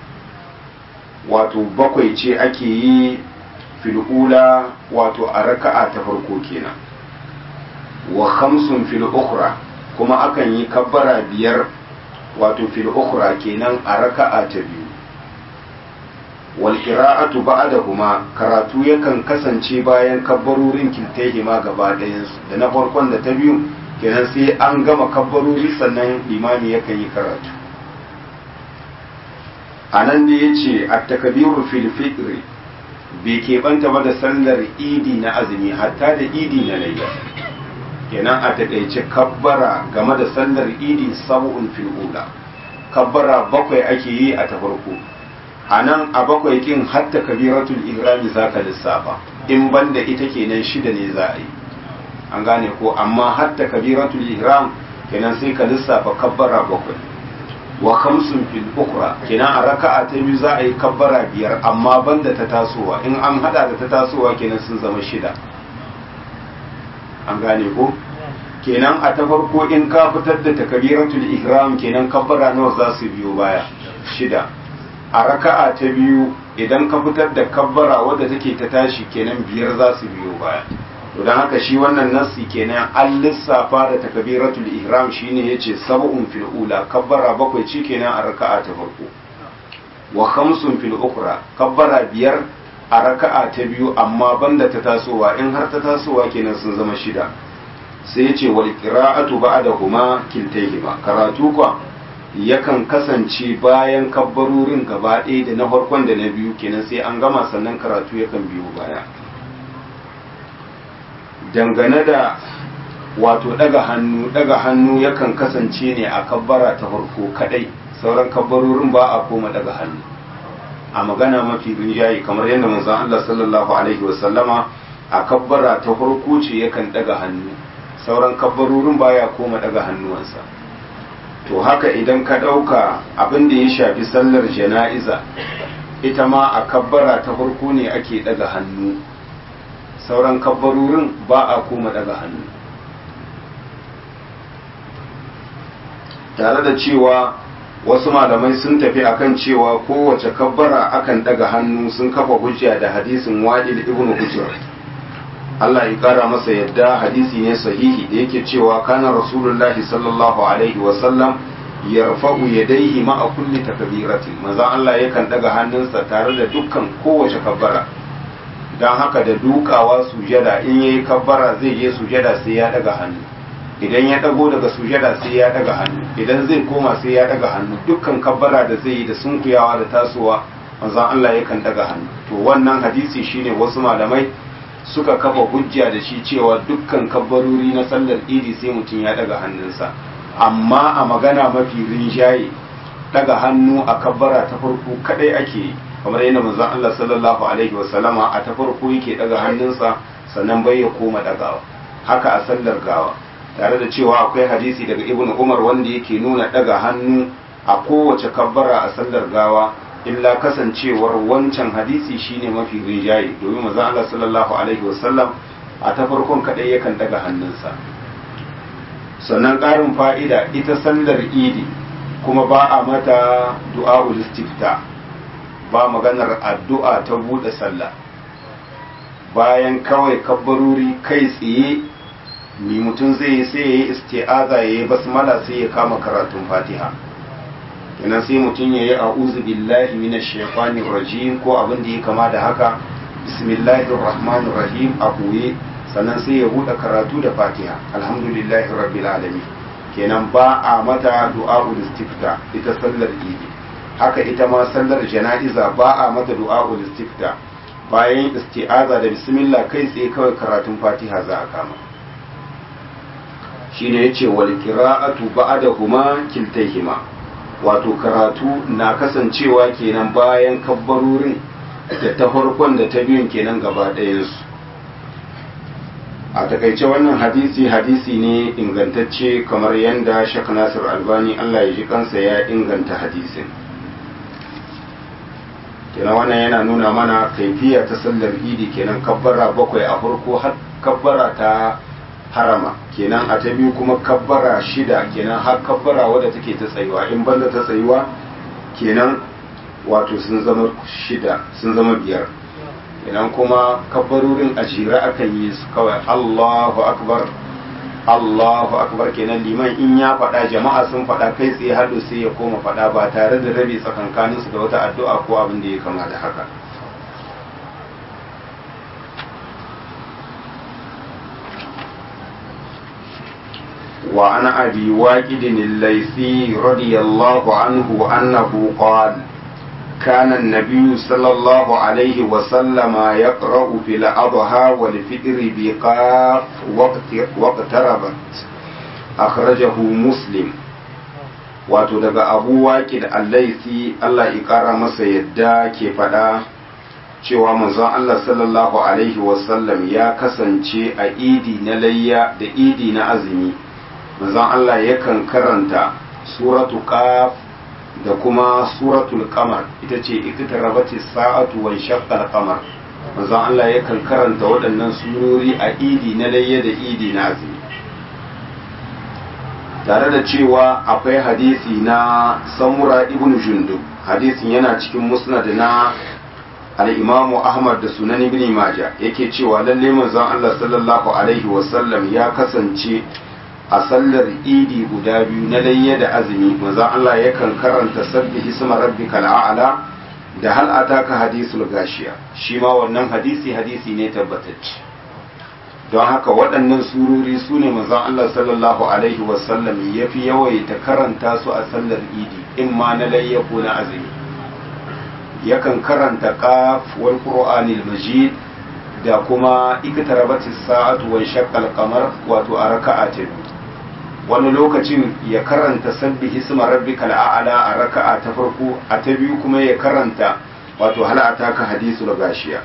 wato bakwai ce ake yi fil ula wato a raka'a ta farko kenan wa khamsun fil ukhra kuma akan yi kabbara biyar wato fil ukhra kenan a raka'a ta biyu wal qira'atu ba'dahuma karatu yakan kasance bayan kabbarorin kiltaihima gaba ɗayan su da na farkon da ta biyu kenan sai an gama kabbarori sannan limami yakan yi karatu anan da yace at-takbiru fil fitr bai keɓanta ba da sallar idi na azumi hatta da idi na layya kenan a taƙaice kabbara game da sallar idi sab'un fil ula kabbara bakwai ake yi a ta farko a nan a bakwai kin hatta kabiratul ihrami zaka lissafa in banda ita kenan shida ne za a yi an gane ko amma hatta kabiratul ihram kenan sai ka lissafa kabbara bakwai wa khamsun fil ukra kenan a raka'a ta biyu za a yi kabbara biyar amma banda ta tasowa in an hada da ta tasowa kenan sun zama shida an gane ko kenan a ta farko in ka fitar da takabiratul ihram kenan kabbara nawa za su biyo baya shida a raka'a ta biyu idan ka fitar da kabbara wadda take ta tashi kenan biyar za su biyo baya to dan haka shi wannan nassi kenan an lissafa da takabiratul ihram shine yace sab'un fil ula kabbara bakwai ce kenan a raka'a ta farko wa khamsun fil ukhra kabbara biyar a raka'a ta biyu amma banda ta tasowa in har ta tasowa kenan sun zama shida sai ce wal qira'atu ba'dahuma kiltayhima karatu kwa yakan kasance bayan kabbarorin gaba ɗaya da na farkon da na biyu kenan sai an gama sannan karatu yakan biyo baya dangane da wato daga hannu daga hannu yakan kasance ne a kabbara ta farko kadai sauran kabbarorin ba a koma daga hannu a magana mafi rinjaye kamar yadda manzon Allah sallallahu alaihi wasallama a kabbara ta farko ce yakan daga hannu sauran kabbarorin baya koma daga hannuwansa to haka idan ka ɗauka abin da ya shafi sallar jana'iza ita ma a kabbara ta farko ne ake daga hannu sauran kabbarorin ba a koma daga hannu tare da cewa wasu malamai sun tafi akan cewa kowace kabbara akan daga hannu sun kafa hujja da hadisin wa'il ibn hujjar Allah ya kara masa yadda hadisi ne sahihi da yake cewa kana rasulullahi sallallahu alaihi wa sallam yarfa'u yadayhi ma'a kulli takbiratin manzon Allah yakan daga hannunsa tare da dukkan kowace kabbara dan haka da dukawa sujada in yayi kabbara zai je sujada sai ya daga hannu idan ya dago daga sujada sai ya daga hannu idan zai koma sai ya daga hannu dukkan kabbara da zai yi da sunkuyawa da tasowa manzon Allah yakan daga hannu to wannan hadisi shine wasu malamai suka kafa hujja da shi cewa dukkan kabbarori na sallar idi sai mutum ya daga hannunsa amma a magana mafi rinjaye daga hannu a kabbara ta farko kadai ake yi kamar yadda manzon Allah sallallahu alaihi wasallama a ta farko yake daga hannunsa sannan bai ya koma dagawa haka a sallar gawa tare da cewa akwai hadisi daga ibn umar wanda yake nuna daga hannu a kowace kabbara a sallar gawa illa kasancewar wancan hadisi shine mafi rinjaye domin manzon Allah sallallahu alaihi wasallam a ta farkon kadai yakan daga hannunsa sannan ƙarin fa'ida ita sallar idi kuma ba a mata du'a istifta ba maganar addu'a ta buɗe sallah bayan kawai kabbaruri kai tsaye mi mutum zai yi sai ya yi isti'aza ya yi basmala sai ya kama karatun fatiha kenan sai mutum ya yi a'udhu billahi minash shaitanir rajim ko abin da ya kama da haka bismillahir rahmanir rahim a koye sannan sai ya buɗe karatu da fatiha alhamdulillahi rabbil alamin kenan ba a mata du'a'ul istifta ita sallar idi haka ita ma sallar jana'iza ba a mata du'a'ul istifta bayan isti'aza da bismillah kai tsaye kawai karatun fatiha za a kama shine yace wal qira'atu ba'dahuma kiltayhima wato karatu na kasancewa kenan bayan kabbarorin da ta farkon da ta biyun kenan gaba ɗayansu a takaice wannan hadisi hadisi ne ingantacce kamar yadda shek nasir albani allah ya ji kansa ya inganta hadisin kenan wannan yana nuna mana kaifiya ta sallar idi kenan kabbara bakwai a farko har kabbara ta harama kenan a ta biyu kuma kabbara shida kenan har kabbara wadda take ta tsayuwa in banda ta tsayuwa kenan wato sun zama shida sun zama biyar idan kuma kabbarorin a jira akan yi su kawai Allahu akbar Allahu akbar kenan liman in ya faɗa jama'a sun faɗa kai tsaye hado sai ya koma faɗa ba tare da rabi tsakankanin su da wata addu'a ko abin da ya kama da haka وعن أبي واكد الليثي رضي الله عنه أنه قال كان النبي صلى الله عليه وسلم يقرأ في الأضحى والفطر بقاف واقتربت أخرجه مسلم wato daga abu waƙi da allaisi Allah ya ƙara masa yadda ke faɗa cewa manzon Allah sallallahu alaihi wasallam ya kasance a idi na layya da idi na azumi manzon Allah yakan karanta suratu qaf da kuma suratul qamar ita ce iqtarabati sa'atu wa shaqqa al-qamar manzon Allah yakan karanta waɗannan surori a idi na layya da idi na azumi tare da cewa akwai hadisi na samura ibn jundub hadisin yana cikin musnad na al-imamu ahmad da sunan ibn majah yake cewa lalle manzon Allah sallallahu alaihi wasallam ya kasance a sallar idi guda biyu na layya da azumi manzon Allah yakan karanta sabbi hisma rabbikal a'la da hal ataka hadisul gashiya shi ma wannan hadisi hadisi ne tabbatacce don haka waɗannan surori su ne manzon Allah sallallahu alaihi wasallam ya fi yawaita karanta su a sallar idi in ma na layya ko na azumi yakan karanta qaf wal qur'anil majid da kuma iktarabatis sa'atu wa shaqqal qamar wato a raka'a ta wani lokacin ya karanta sabbi hisma rabbikal a'la a raka'a ta farko a ta biyu kuma ya karanta wato hal ataka hadisul gashiya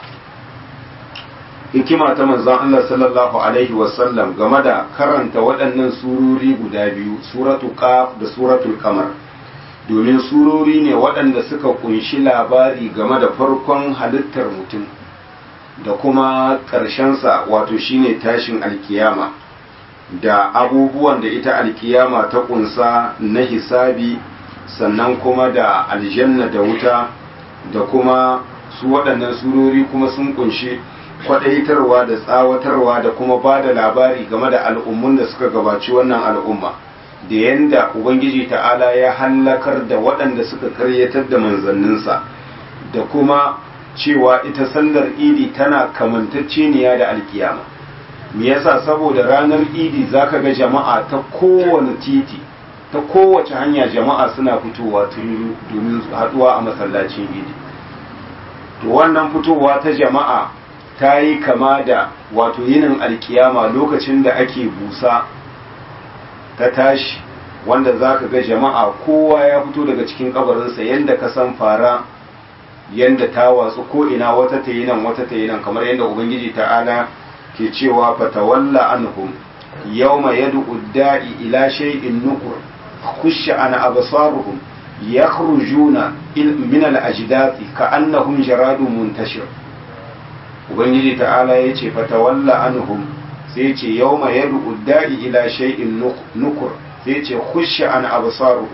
hikima ta manzon Allah sallallahu alaihi wasallam game da karanta waɗannan surori guda biyu suratu qaf da suratul qamar domin surori ne waɗanda suka kunshi labari game da farkon halittar mutum da kuma ƙarshensa wato shine tashin alkiyama da abubuwan da ita alkiyama ta kunsa na hisabi sannan kuma da aljanna da wuta da kuma su waɗannan surori kuma sun kunshi kwaɗaitarwa da tsawatarwa da kuma ba da labari game da al'ummun da suka gabaci wannan al'umma da yanda ubangiji ta'ala ya hallakar da waɗanda suka karyatar da manzanninsa da kuma cewa ita sallar idi tana kamantacceniya da alkiyama me yasa saboda ranar idi zaka ga jama'a ta kowane titi ta kowace hanya jama'a suna fitowa domin haɗuwa a masallacin idi to wannan fitowa ta jama'a ta yi kama da wato yinin alkiyama lokacin da ake busa ta tashi wanda za ka ga jama'a kowa ya fito daga cikin kabarinsa yadda ka san fara yadda ta watsu ko ina wata ta yi nan wata ta yi nan kamar yadda ubangiji ta'ala ke cewa fatawalla anhum yawma yad'u da'i ila shay'in nukur khusha ana absaruhum yakhrujuna min al-ajdathi ka'annahum jaradun muntashir ubangiji ta'ala ya ce fatawalla anhum sai ce yawma yad'u da'i ila shay'in nukur sai ce khusha an absaruhum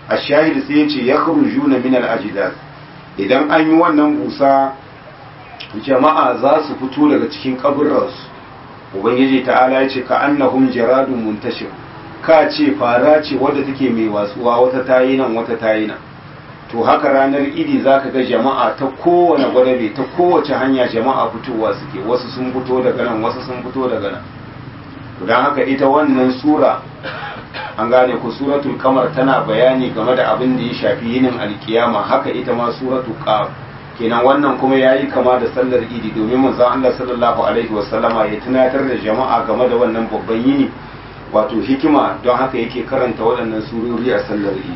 a shahid sai ya ce ya juna min al-ajdas idan an yi wannan busa jama'a za su fito daga cikin kaburransu ubangiji ta'ala ya ce ka annahum jaradun muntashir ka ce fara ce wadda take mai watsuwa wata tayi nan wata tayi nan to haka ranar idi zaka ga jama'a ta kowane gwadabe ta kowace hanya jama'a fitowa suke wasu sun fito daga nan wasu sun fito daga nan don haka ita wannan sura an gane ku suratul kamar tana bayani game da abin da ya shafi yinin alkiyama haka ita ma suratul qaf kenan wannan kuma yayi kama da sallar idi domin manzon Allah sallallahu alaihi wasallama ya tunatar da jama'a game da wannan babban yini wato hikima don haka yake karanta waɗannan surori a sallar idi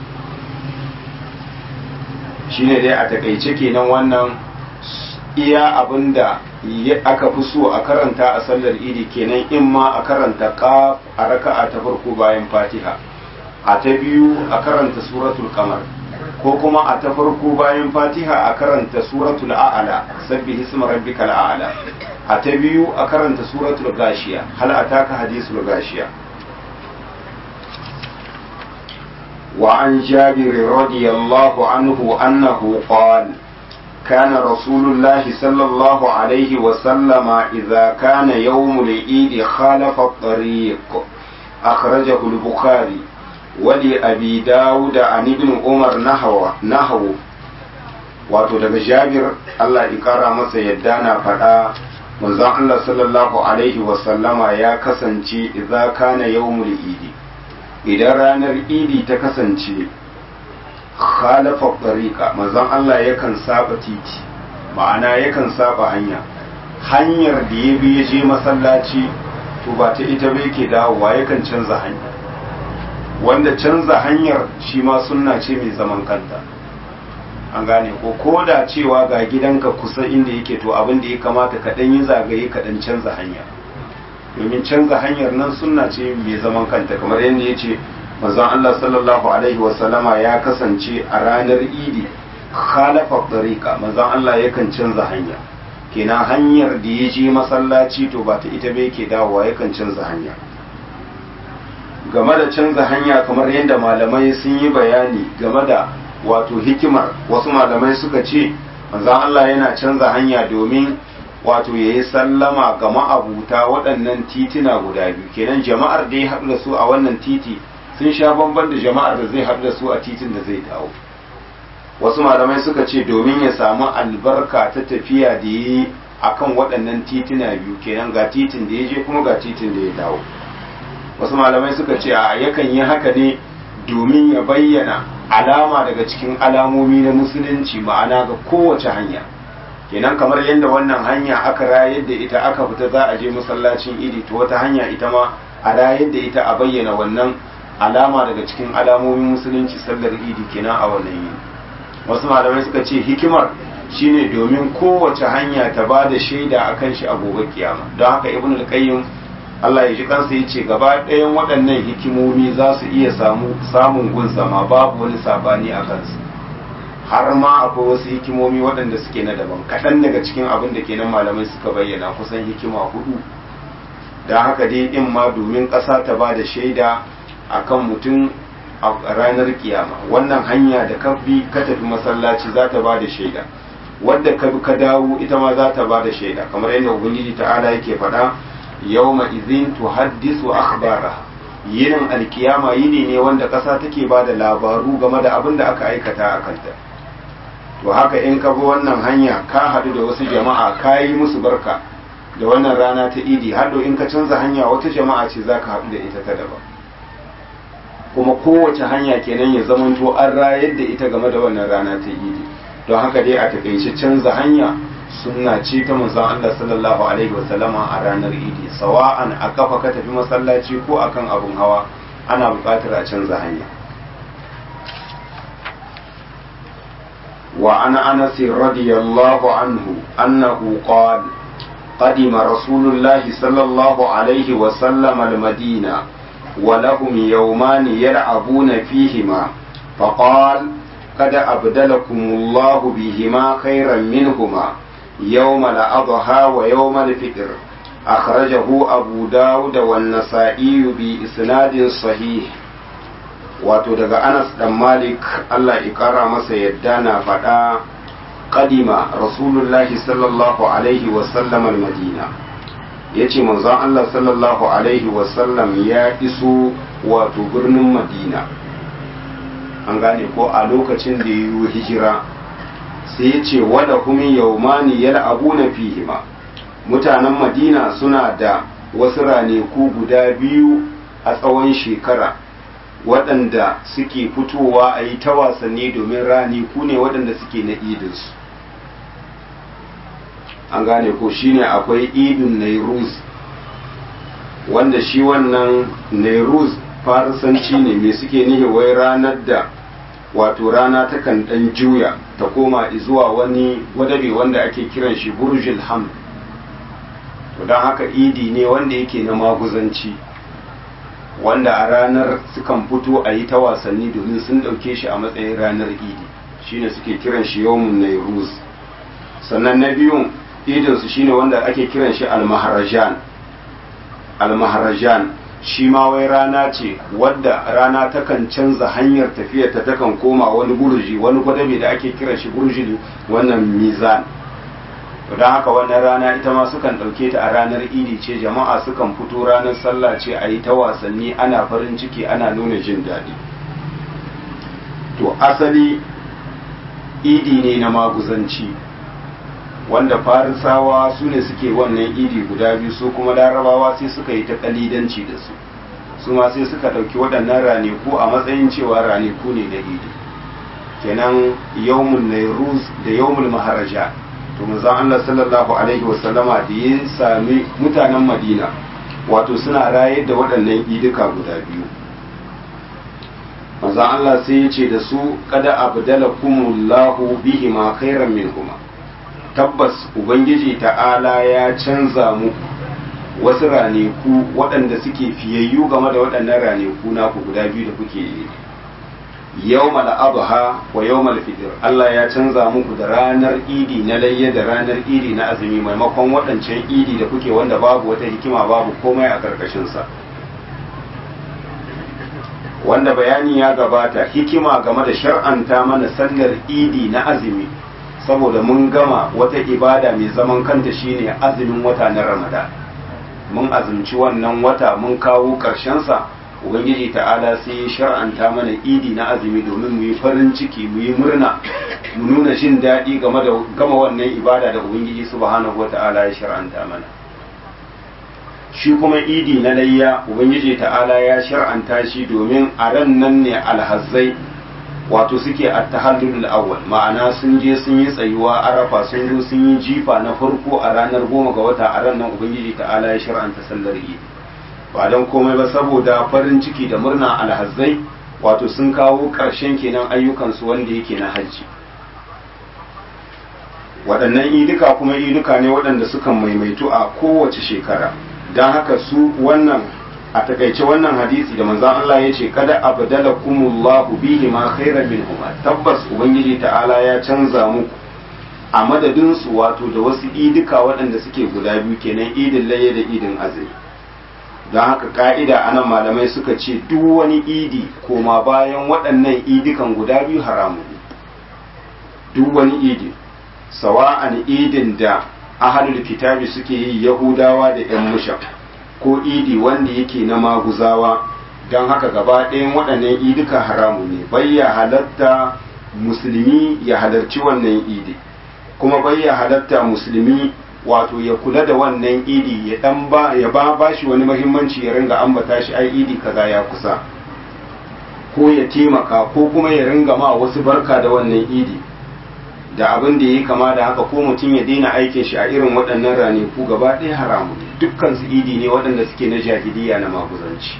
shine dai a takaice kenan wannan iya abinda aka fi so a karanta a sallar idi kenan in ma a karanta qaf a raka'a ta farko bayan fatiha a ta biyu a karanta suratul kamar ko kuma a ta farko bayan fatiha a karanta suratul a'ala sabbi hisma rabbikal a'ala a ta biyu a karanta suratul gashiya hal ataka hadisul gashiya wa an jabir radiyallahu anhu annahu qala كان رسول الله صلى الله عليه وسلم إذا كان يوم العيد خالف الطريق أخرجه البخاري ولأبي داود عن ابن عمر نحو نحو wato daga jabir Allah ya kara masa yadda na faɗa manzon Allah sallallahu alaihi wasallama ya kasance idza kana yawmul idi idan ranar idi ta kasance khalafa tariqa manzon Allah yakan saba titi ma'ana yakan saba hanya hanyar da ya bi ya je masallaci to ba ta ita ba yake dawowa yakan canza hanya wanda canza hanyar shi ma sunna ce mai zaman kanta an gane ko ko da cewa ga gidanka kusa inda yake to abin da ya kamata ka dan yi zagaye ka dan canza hanya domin canza hanyar nan sunna ce mai zaman kanta kamar yadda ya ce manzon Allah sallallahu alaihi wasallama ya kasance a ranar idi khalafa tariqa manzon Allah yakan canza hanya kenan hanyar da ya je masallaci to ba ta ita bai ke dawowa yakan canza hanya game da canza hanya kamar yadda malamai sun yi bayani game da wato hikimar wasu malamai suka ce manzon Allah yana canza hanya domin wato ya yi sallama ga ma'abuta waɗannan titina guda biyu kenan jama'ar da ya haɗu da su a wannan titi sun sha bamban da jama'ar da zai haɗu da su a titin da zai dawo wasu malamai suka ce domin ya samu albarka ta tafiya da yi a kan waɗannan titina biyu kenan ga titin da ya je kuma ga titin da ya dawo wasu malamai suka ce a yakan yi haka ne domin ya bayyana alama daga cikin alamomi na musulunci ma'ana ga kowace hanya kenan kamar yadda wannan hanya aka rayar da ita aka fita za a je masallacin idi to wata hanya ita ma a rayar da ita a bayyana wannan alama daga cikin alamomin musulunci sallar idi kenan a wannan yini wasu malamai suka ce hikimar shine domin kowace hanya ta ba da shaida akan shi a gobe kiyama don haka ibn al-qayyim Allah ya ji kansa yace gaba ɗayan waɗannan hikimomi za su iya samu samun gun sama babu wani sabani a kansu har ma akwai wasu hikimomi waɗanda suke na daban kaɗan daga cikin abin da kenan malamai suka bayyana kusan hikima hudu don haka dai in ma domin ƙasa ta ba da shaida akan mutum a ranar kiyama wannan hanya da ka bi ka tafi masallaci za ta ba da shaida wadda ka bi ka dawo ita ma za ta ba da shaida kamar yadda ubangiji ta'ala yake faɗa yawma izin tuhaddisu akhbaraha yinin alkiyama yini ne wanda ƙasa take ba da labaru game da abin da aka aikata a kanta to haka in ka bi wannan hanya ka haɗu da wasu jama'a ka yi musu barka da wannan rana ta idi haɗo in ka canza hanya wata jama'a ce za ka haɗu da ita ta daban kuma kowace hanya kenan ya zamanto an rayar da ita game da wannan rana ta idi don haka dai a takaice canza hanya sunna ce ta manzon Allah sallallahu alaihi wasallama a ranar idi sawa'an a kafa ka tafi masallaci ko akan abun hawa ana buƙatar a canza hanya وعن انس رضي الله عنه انه قال قدم رسول الله صلى الله عليه وسلم المدينه ولهم يومان يلعبون فيهما فقال قد أبدلكم الله بهما خيرا منهما يوم الأضحى ويوم الفطر أخرجه أبو داود والنسائي بإسناد صحيح wato daga anas dan malik allah ikara masa yadda na faɗa kadima rasulullahi sallallahu alaihi wasallam madina ya ce manzon allah sallallahu alaihi wasallam ya iso wato birnin madina an gane ko a lokacin da ya yi hijira sai ya ce wada kuma yaumani yal abu na fihima mutanen madina suna da wasu raneku guda biyu a tsawon shekara waɗanda suke fitowa a yi ta wasanni domin raniku ne waɗanda suke na idinsu an gane ko shine akwai idin nairuz wanda shi wannan nairuz farisanci ne mai suke nihi wai ranar da wato rana takan ɗan juya ta koma zuwa wani wadabe wanda ake kiran shi burjil ham to don haka idi ne wanda yake na maguzanci wanda a ranar sukan fito a yi ta wasanni domin sun ɗauke shi a matsayin ranar idi shine suke kiran shi yawmun nairuz sannan na biyun idinsu shine wanda ake kiran shi almaharajan almaharajan shi ma wai rana ce wadda rana takan canza hanyar tafiyar ta takan koma wani burji wani gwadabe da ake kiran shi burji wannan mizan to don haka wannan rana ita ma sukan ɗauke ta a ranar idi ce jama'a sukan fito ranar sallah ce a yi ta wasanni ana farin ciki ana nuna jin daɗi to asali idi ne na maguzanci wanda farisawa su ne suke wannan idi guda biyu su kuma larabawa sai suka yi ta kalidanci da su su ma sai suka ɗauki waɗannan raneku a matsayin cewa raneku ne da idi kenan yawmun nairuz da yawmul maharaja to manzon Allah sallallahu alaihi wasallama da ya sami mutanen Madina wato suna rayar da waɗannan idika guda biyu manzon Allah sai ya ce da su kada abdalakumullahu bihima khairan minhuma tabbas ubangiji ta'ala ya canza muku wasu raneku waɗanda suke fiyayyu game da waɗannan raneku naku guda biyu da kuke yi yawmal adha wa yawmal fitr Allah ya canza muku da ranar idi na layya da ranar idi na azumi maimakon waɗancan idi da kuke wanda babu wata hikima babu komai a karkashin sa wanda bayani ya gabata hikima game da shar'anta mana sallar idi na azumi saboda mun gama wata ibada mai zaman kanta shine azumin wata na ramadan mun azumci wannan wata mun kawo sa ubangiji ta'ala sai ya shar'anta mana idi na azumi domin mu yi farin ciki mu yi murna mu nuna jin daɗi game da gama wannan ibada da ubangiji subhanahu wata'ala ya shar'anta mana shi kuma idi na layya ubangiji ta'ala ya shar'anta shi domin a ran nan ne alhazzai wato suke a tahallul awwal ma'ana sun je sun yi tsayuwa arafa sun zo sun yi jifa na farko a ranar goma ga wata a ran nan ubangiji ta'ala ya shar'anta sallar idi ba don komai ba saboda farin ciki da murna alhazzai wato sun kawo ƙarshen kenan ayyukansu wanda yake na hajji waɗannan iduka kuma iduka ne waɗanda sukan maimaitu a kowace shekara don haka su wannan a takaice wannan hadisi da manzan Allah ya ce kada abdala kumullahu bihi ma khairan minhuma tabbas ubangiji ta'ala ya canza muku a madadinsu wato da wasu iduka waɗanda suke guda biyu kenan idin laye da idin azumi don haka ka'ida anan malamai suka ce duk wani idi koma bayan waɗannan idikan guda biyu haramu ne duk wani idi sawa'an idin da ahalul kitabi suke yi yahudawa da yan musha ko idi wanda yake na maguzawa don haka gaba ɗayan waɗannan idika haramu ne bai ya halatta musulmi ya halarci wannan idi kuma bai ya halatta musulmi wato ya kula da wannan idi ya dan ba ya ba bashi wani muhimmanci ya ringa ambata shi ai idi kaza ya kusa ko ya taimaka ko kuma ya ringa ma wasu barka da wannan idi da abin da yi kama da haka ko mutum ya daina aikin shi a irin waɗannan ranaku gaba ɗaya haramu ne dukkan su idi ne waɗanda suke na jahiliya na maguzanci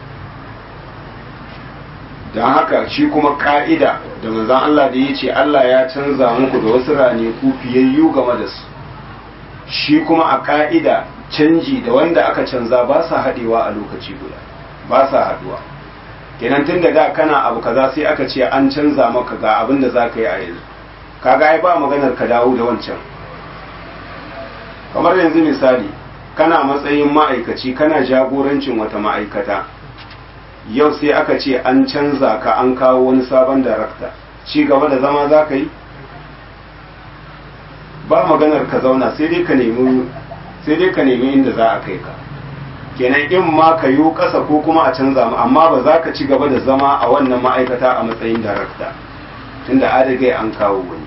don haka shi kuma ka'ida da manzon Allah da ya ce Allah ya canza muku da wasu ranaku fiyayyu game da su shi kuma a ka'ida canji da wanda aka canza ba sa haɗewa a lokaci guda ba sa haɗuwa kenan tun da da kana abu kaza sai aka ce an canza maka ga abin da za ka yi a yanzu kaga ai ba maganar ka dawo da wancan kamar yanzu misali kana matsayin ma'aikaci kana jagorancin wata ma'aikata yau sai aka ce an canza ka an kawo wani sabon darakta ci gaba da zama za ka yi ba maganar ka zauna sai dai ka nemi sai dai ka nemi inda za a kai ka kenan in ma ka yi ƙasa ko kuma a canza mu amma ba za ka ci gaba da zama a wannan ma'aikata a matsayin darakta tunda adagai an kawo wani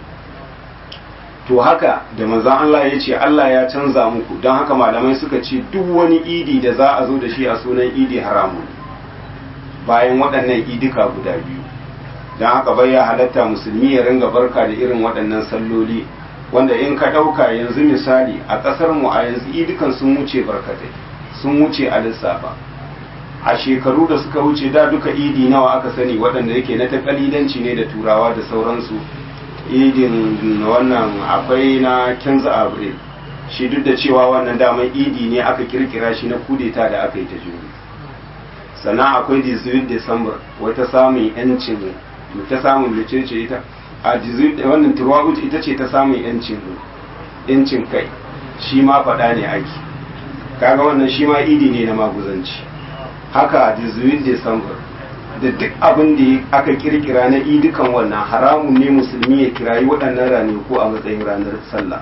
to haka da manzon Allah ya ce Allah ya canza muku don haka malamai suka ce duk wani idi da za a zo da shi a sunan idi haramun bayan waɗannan idika guda biyu don haka bai ya halatta musulmi ya ringa barka da irin waɗannan salloli wanda in ka ɗauka yanzu misali a ƙasar mu a yanzu idikan sun wuce barkatai sun wuce a lissafa a shekaru da suka wuce da duka idi nawa aka sani waɗanda yake na takalidanci ne da turawa da sauransu idin wannan akwai na kinza abril shi duk da cewa wannan daman idi ne aka kirkira shi na kudeta da aka yi ta juri sannan akwai 18 december wata samun yancin ta samun mecece ita a wannan turwa'ut ita ce ta samun yancin yancin kai shi ma faɗa ne aiki kaga wannan shi ma idi ne na maguzanci haka 18 december da duk abin da aka kirkira na idukan wannan haramun ne musulmi ya kirayi waɗannan ranaku a matsayin ranar sallah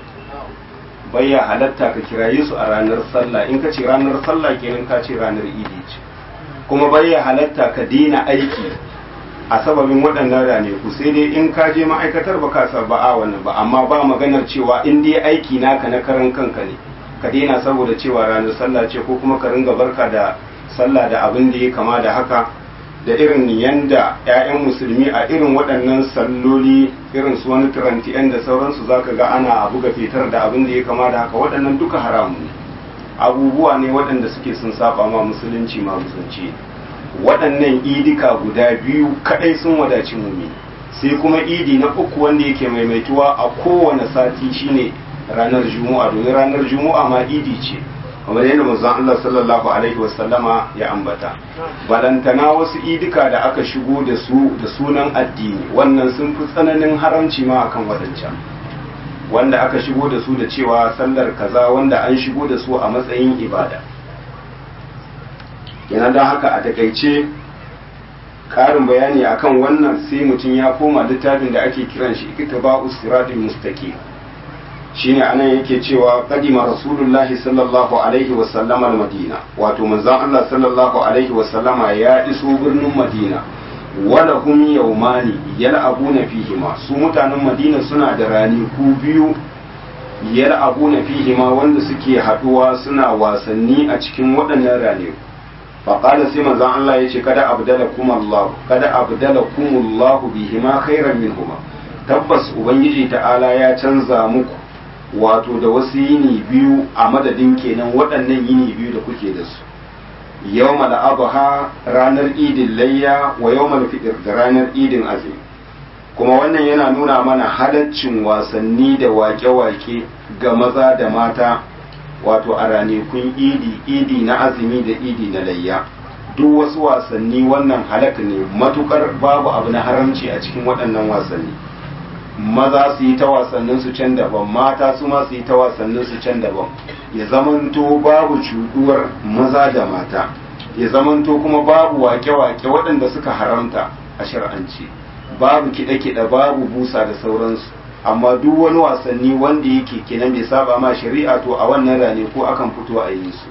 bayya halatta ka kiraye su a ranar sallah in ka ce ranar sallah kenan ka ce ranar idi ce kuma bayya halatta ka daina aiki a sababin waɗannan ranaku sai dai in ka je ma'aikatar ba ka ba a wannan ba amma ba maganar cewa in dai aiki naka na karan kanka ne ka daina saboda cewa ranar sallah ce ko kuma ka ringa barka da sallah da abin da ya kama da haka da irin yanda 'ya'yan musulmi a irin waɗannan salloli irin su wani tirantiyan da sauransu za ka ga ana buga fitar da abin da ya kama da haka waɗannan duka haramu ne abubuwa ne waɗanda suke sun saba ma musulunci ma musulunci waɗannan idika guda biyu kaɗai sun wadaci mumi sai kuma idi na uku wanda yake maimaituwa a kowane sati shine ranar juma'a domin ranar juma'a ma idi ce kamar yadda manzon Allah sallallahu alaihi wasallama ya ambata balantana wasu idika da aka shigo da su da sunan addini wannan sun fi tsananin haramci ma akan wadancan wanda aka shigo da su da cewa sallar kaza wanda an shigo da su a matsayin ibada yana don haka a takaice karin bayani akan wannan sai mutum ya koma littafin da ake kiran shi iktiba'us siratul mustaqim shine anan yake cewa qadima rasulullahi sallallahu alaihi wa sallama madina wato manzon Allah sallallahu alaihi wa sallama ya iso birnin madina wala hum yawmani yal'abuna fihima su mutanen madina suna da rani ku biyu yal'abuna fihima wanda suke haduwa suna wasanni a cikin waɗannan rane faƙada sai manzon Allah ya ce kada abdalakum Allah kada abdalakum Allah bihima khairan minhuma tabbas ubangiji ta'ala ya canza muku wato da wasu yini biyu a madadin kenan waɗannan yini biyu da kuke da su yawmal adha ranar idin layya wa yawmal fitr da ranar idin azumi kuma wannan yana nuna mana halaccin wasanni da wake-wake ga maza da mata wato a ranakun idi idi na azumi da idi na layya duk wasu wasanni wannan halak ne matukar babu abu na haramci a cikin waɗannan wasanni maza su yi ta wasannin su can daban mata su ma su yi ta wasannin su can daban ya zamanto babu cuduwar maza da mata ya zamanto kuma babu wake-wake waɗanda suka haramta a shar'anci babu kiɗe-kiɗe babu busa da sauransu amma duk wani wasanni wanda yake kenan bai saba ma shari'a to a wannan rane ko akan fito a yi su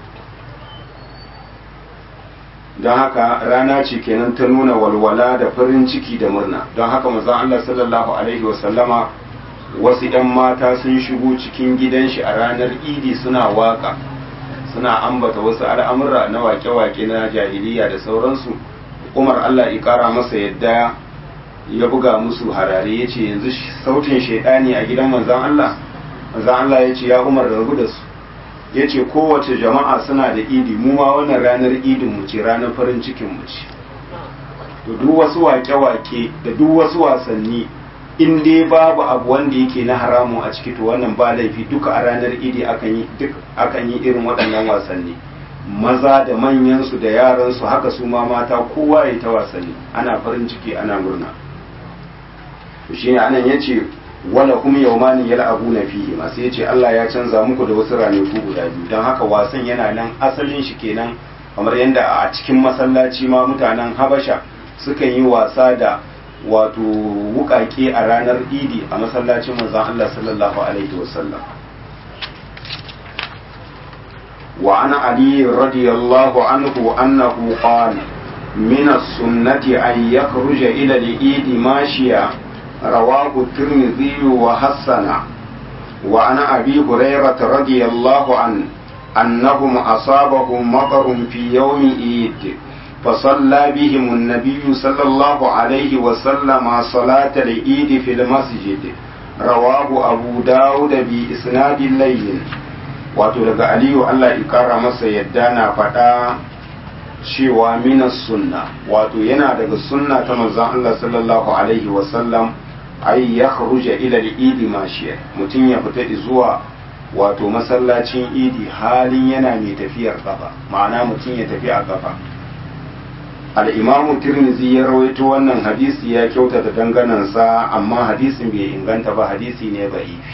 don haka rana ce kenan ta nuna walwala da farin ciki da murna don haka manzon Allah sallallahu alaihi wasallama wasu 'yan mata sun shigo cikin gidan shi a ranar idi suna waka suna ambata wasu al'amura na wake-wake na jahiliya da sauransu umar Allah ya kara masa yadda ya buga musu harare ya ce yanzu sautin shaidani a gidan manzon Allah manzon Allah ya ce ya umar rabu da su ya ce kowace jama'a suna da idi mu ma wannan ranar idin mu ce ranar farin cikin mu ce to duk wasu wake-wake da duk wasu wasanni in dai babu abu wanda yake na haramu a ciki to wannan ba laifi duka a ranar idi akan yi duk akan yi irin waɗannan wasanni maza da manyan su da yaran su haka su ma mata kowa ya ta wasanni ana farin ciki ana murna to shine anan yace wala hum yawmani yal'abuna fihi ma sai yace Allah ya canza muku da wasu ranaku guda biyu dan haka wasan yana nan asalin shi kenan kamar yadda a cikin masallaci ma mutanen habasha sukan yi wasa da wato wukake a ranar idi a masallacin manzon Allah sallallahu alaihi wasallam wa ana ali radiyallahu anhu annahu qala من السنة أن يخرج إلى العيد ماشيا رواه الترمذي وحسن وعن أبي هريرة رضي الله عنه أنهم أصابهم مطر في يوم عيد فصلى بهم النبي صلى الله عليه وسلم صلاة العيد في المسجد رواه أبو داود بإسناد الليل wato daga aliyu Allah ikara masa yadda na faɗa cewa minas sunna wato yana daga sunna ta manzon Allah sallallahu alaihi wasallam ai ya kharuja ila al-idi mashiya mutum ya fita zuwa wato masallacin idi halin yana mai tafiyar kafa ma'ana mutum ya tafi a kafa al-imam tirmidhi ya rawaito wannan hadisi ya kyautata danganansa amma hadisin bai inganta ba hadisi ne ba'ifi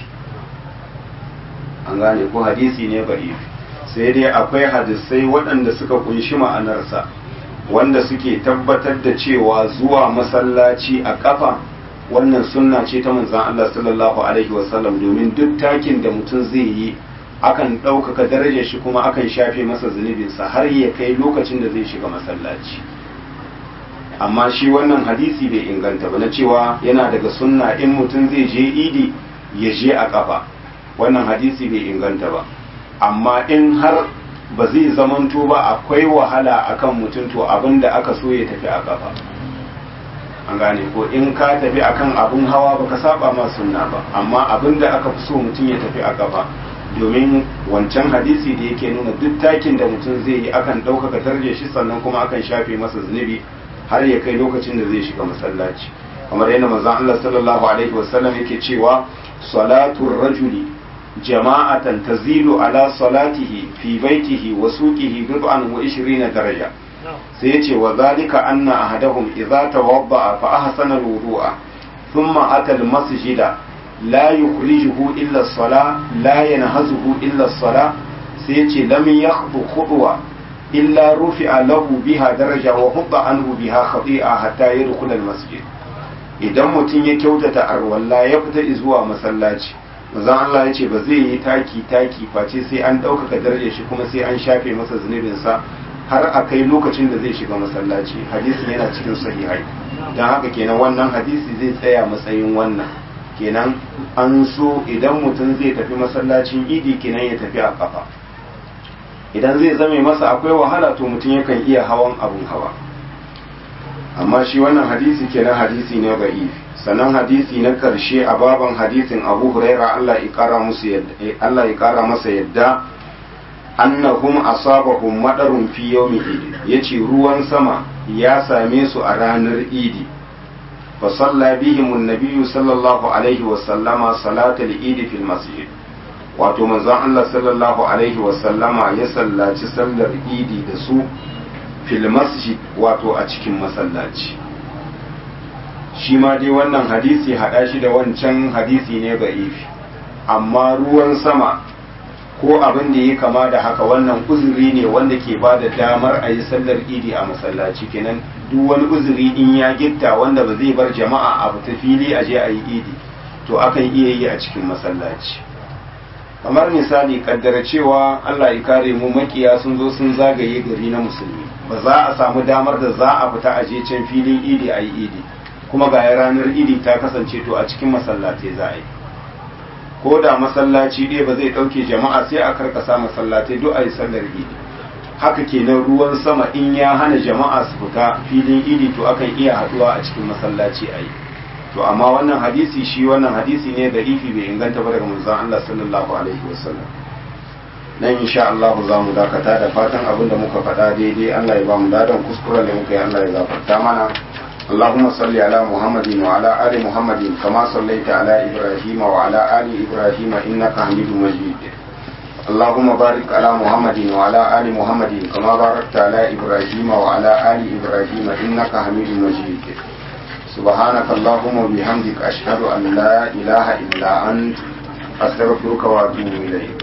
an gane ko hadisi ne ba'ifi sai dai akwai hadisai waɗanda suka kunshi ma'anarsa wanda suke tabbatar da cewa zuwa masallaci a ƙafa wannan sunna ce ta manzan Allah sallallahu alaihi wasallam domin duk takin da mutum zai yi akan ɗaukaka darajar shi kuma akan shafe masa zunubinsa har ya kai lokacin da zai shiga masallaci amma shi wannan hadisi bai inganta ba na cewa yana daga sunna in mutum zai je idi ya je a ƙafa wannan hadisi bai inganta ba amma in har ba zai zamanto ba akwai wahala akan mutum to abin da aka so ya tafi a kafa an gane ko in ka tafi akan abin hawa baka saba ma sunna ba amma abin da aka fi so mutum ya tafi a kafa domin wancan hadisi da yake nuna duk takin da mutum zai yi akan ɗaukaka tarje shi sannan kuma akan shafe masa zunubi har ya kai lokacin da zai shiga masallaci kamar yadda manzon Allah sallallahu alaihi wasallam yake cewa salatul rajuli jama'atan tazilu ala salatihi fi baitihi wa suqihi bid'an wa 20 daraja sai yace wa zalika anna ahadahum idza tawadda'a fa ahsana al-wudu'a thumma ata al-masjida la yukhrijuhu illa as-salah la yanhazuhu illa as-salah sai yace lam yakhdu khudwa illa rufi'a lahu biha daraja wa hubba anhu biha khati'a hatta yadkhul al-masjid idan mutum ya kyautata arwalla ya fita zuwa masallaci manzon Allah ya ce ba zai yi taki taki face sai an ɗaukaka darajar shi kuma sai an shafe masa zunubinsa har a kai lokacin da zai shiga masallaci hadisin yana cikin sahihai don haka kenan wannan hadisi zai tsaya matsayin wannan kenan an so idan mutum zai tafi masallacin idi kenan ya tafi a kafa idan zai zame masa akwai wahala to mutum yakan iya hawan abun hawa amma shi wannan hadisi kenan hadisi ne ba'ifi sannan hadisi na karshe a baban hadisin abu huraira Allah ya kara musu yadda Allah ya kara masa yadda annahum asabahum madarun fi yawmi idi yace ruwan sama ya same su a ranar idi fa salla bihim an sallallahu alaihi wa sallama salatal idi fil masjid wato manzon Allah sallallahu alaihi wa sallama ya sallaci sallar idi da su fil masjid wato a cikin masallaci shi ma dai wannan hadisi haɗa shi da wancan hadisi ne ga ifi amma ruwan sama ko abin da ya kama da haka wannan uzuri ne wanda ke ba da damar a yi sallar idi a masallaci kenan duk wani uzuri in ya gitta wanda ba zai bar jama'a a fita fili a je a yi idi to akan iya yi a cikin masallaci kamar misali kaddara cewa Allah ya kare mu makiya sun zo sun zagaye gari na musulmi ba za a samu damar da za a fita a je can filin idi a yi idi kuma ga ranar idi ta kasance to a cikin masallatai za a yi ko da masallaci ɗaya ba zai ɗauke jama'a sai a karkasa masallatai duk a yi sallar idi haka kenan ruwan sama in ya hana jama'a su fita filin idi to akan iya haɗuwa a cikin masallaci a yi to amma wannan hadisi shi wannan hadisi ne da ifi bai inganta ba daga manzon Allah sallallahu alaihi wasallam nan insha Allah za mu dakata da fatan abin da muka faɗa daidai Allah ya ba mu ladan kuskuren da muka yi Allah ya gafarta mana اللهم صل على محمد وعلى آل محمد كما صليت على إبراهيم وعلى آل إبراهيم إنك حميد مجيد اللهم بارك على محمد وعلى آل محمد كما باركت على إبراهيم وعلى آل إبراهيم إنك حميد مجيد سبحانك اللهم وبحمدك أشهد أن لا إله إلا أنت أستغفرك وأتوب إليك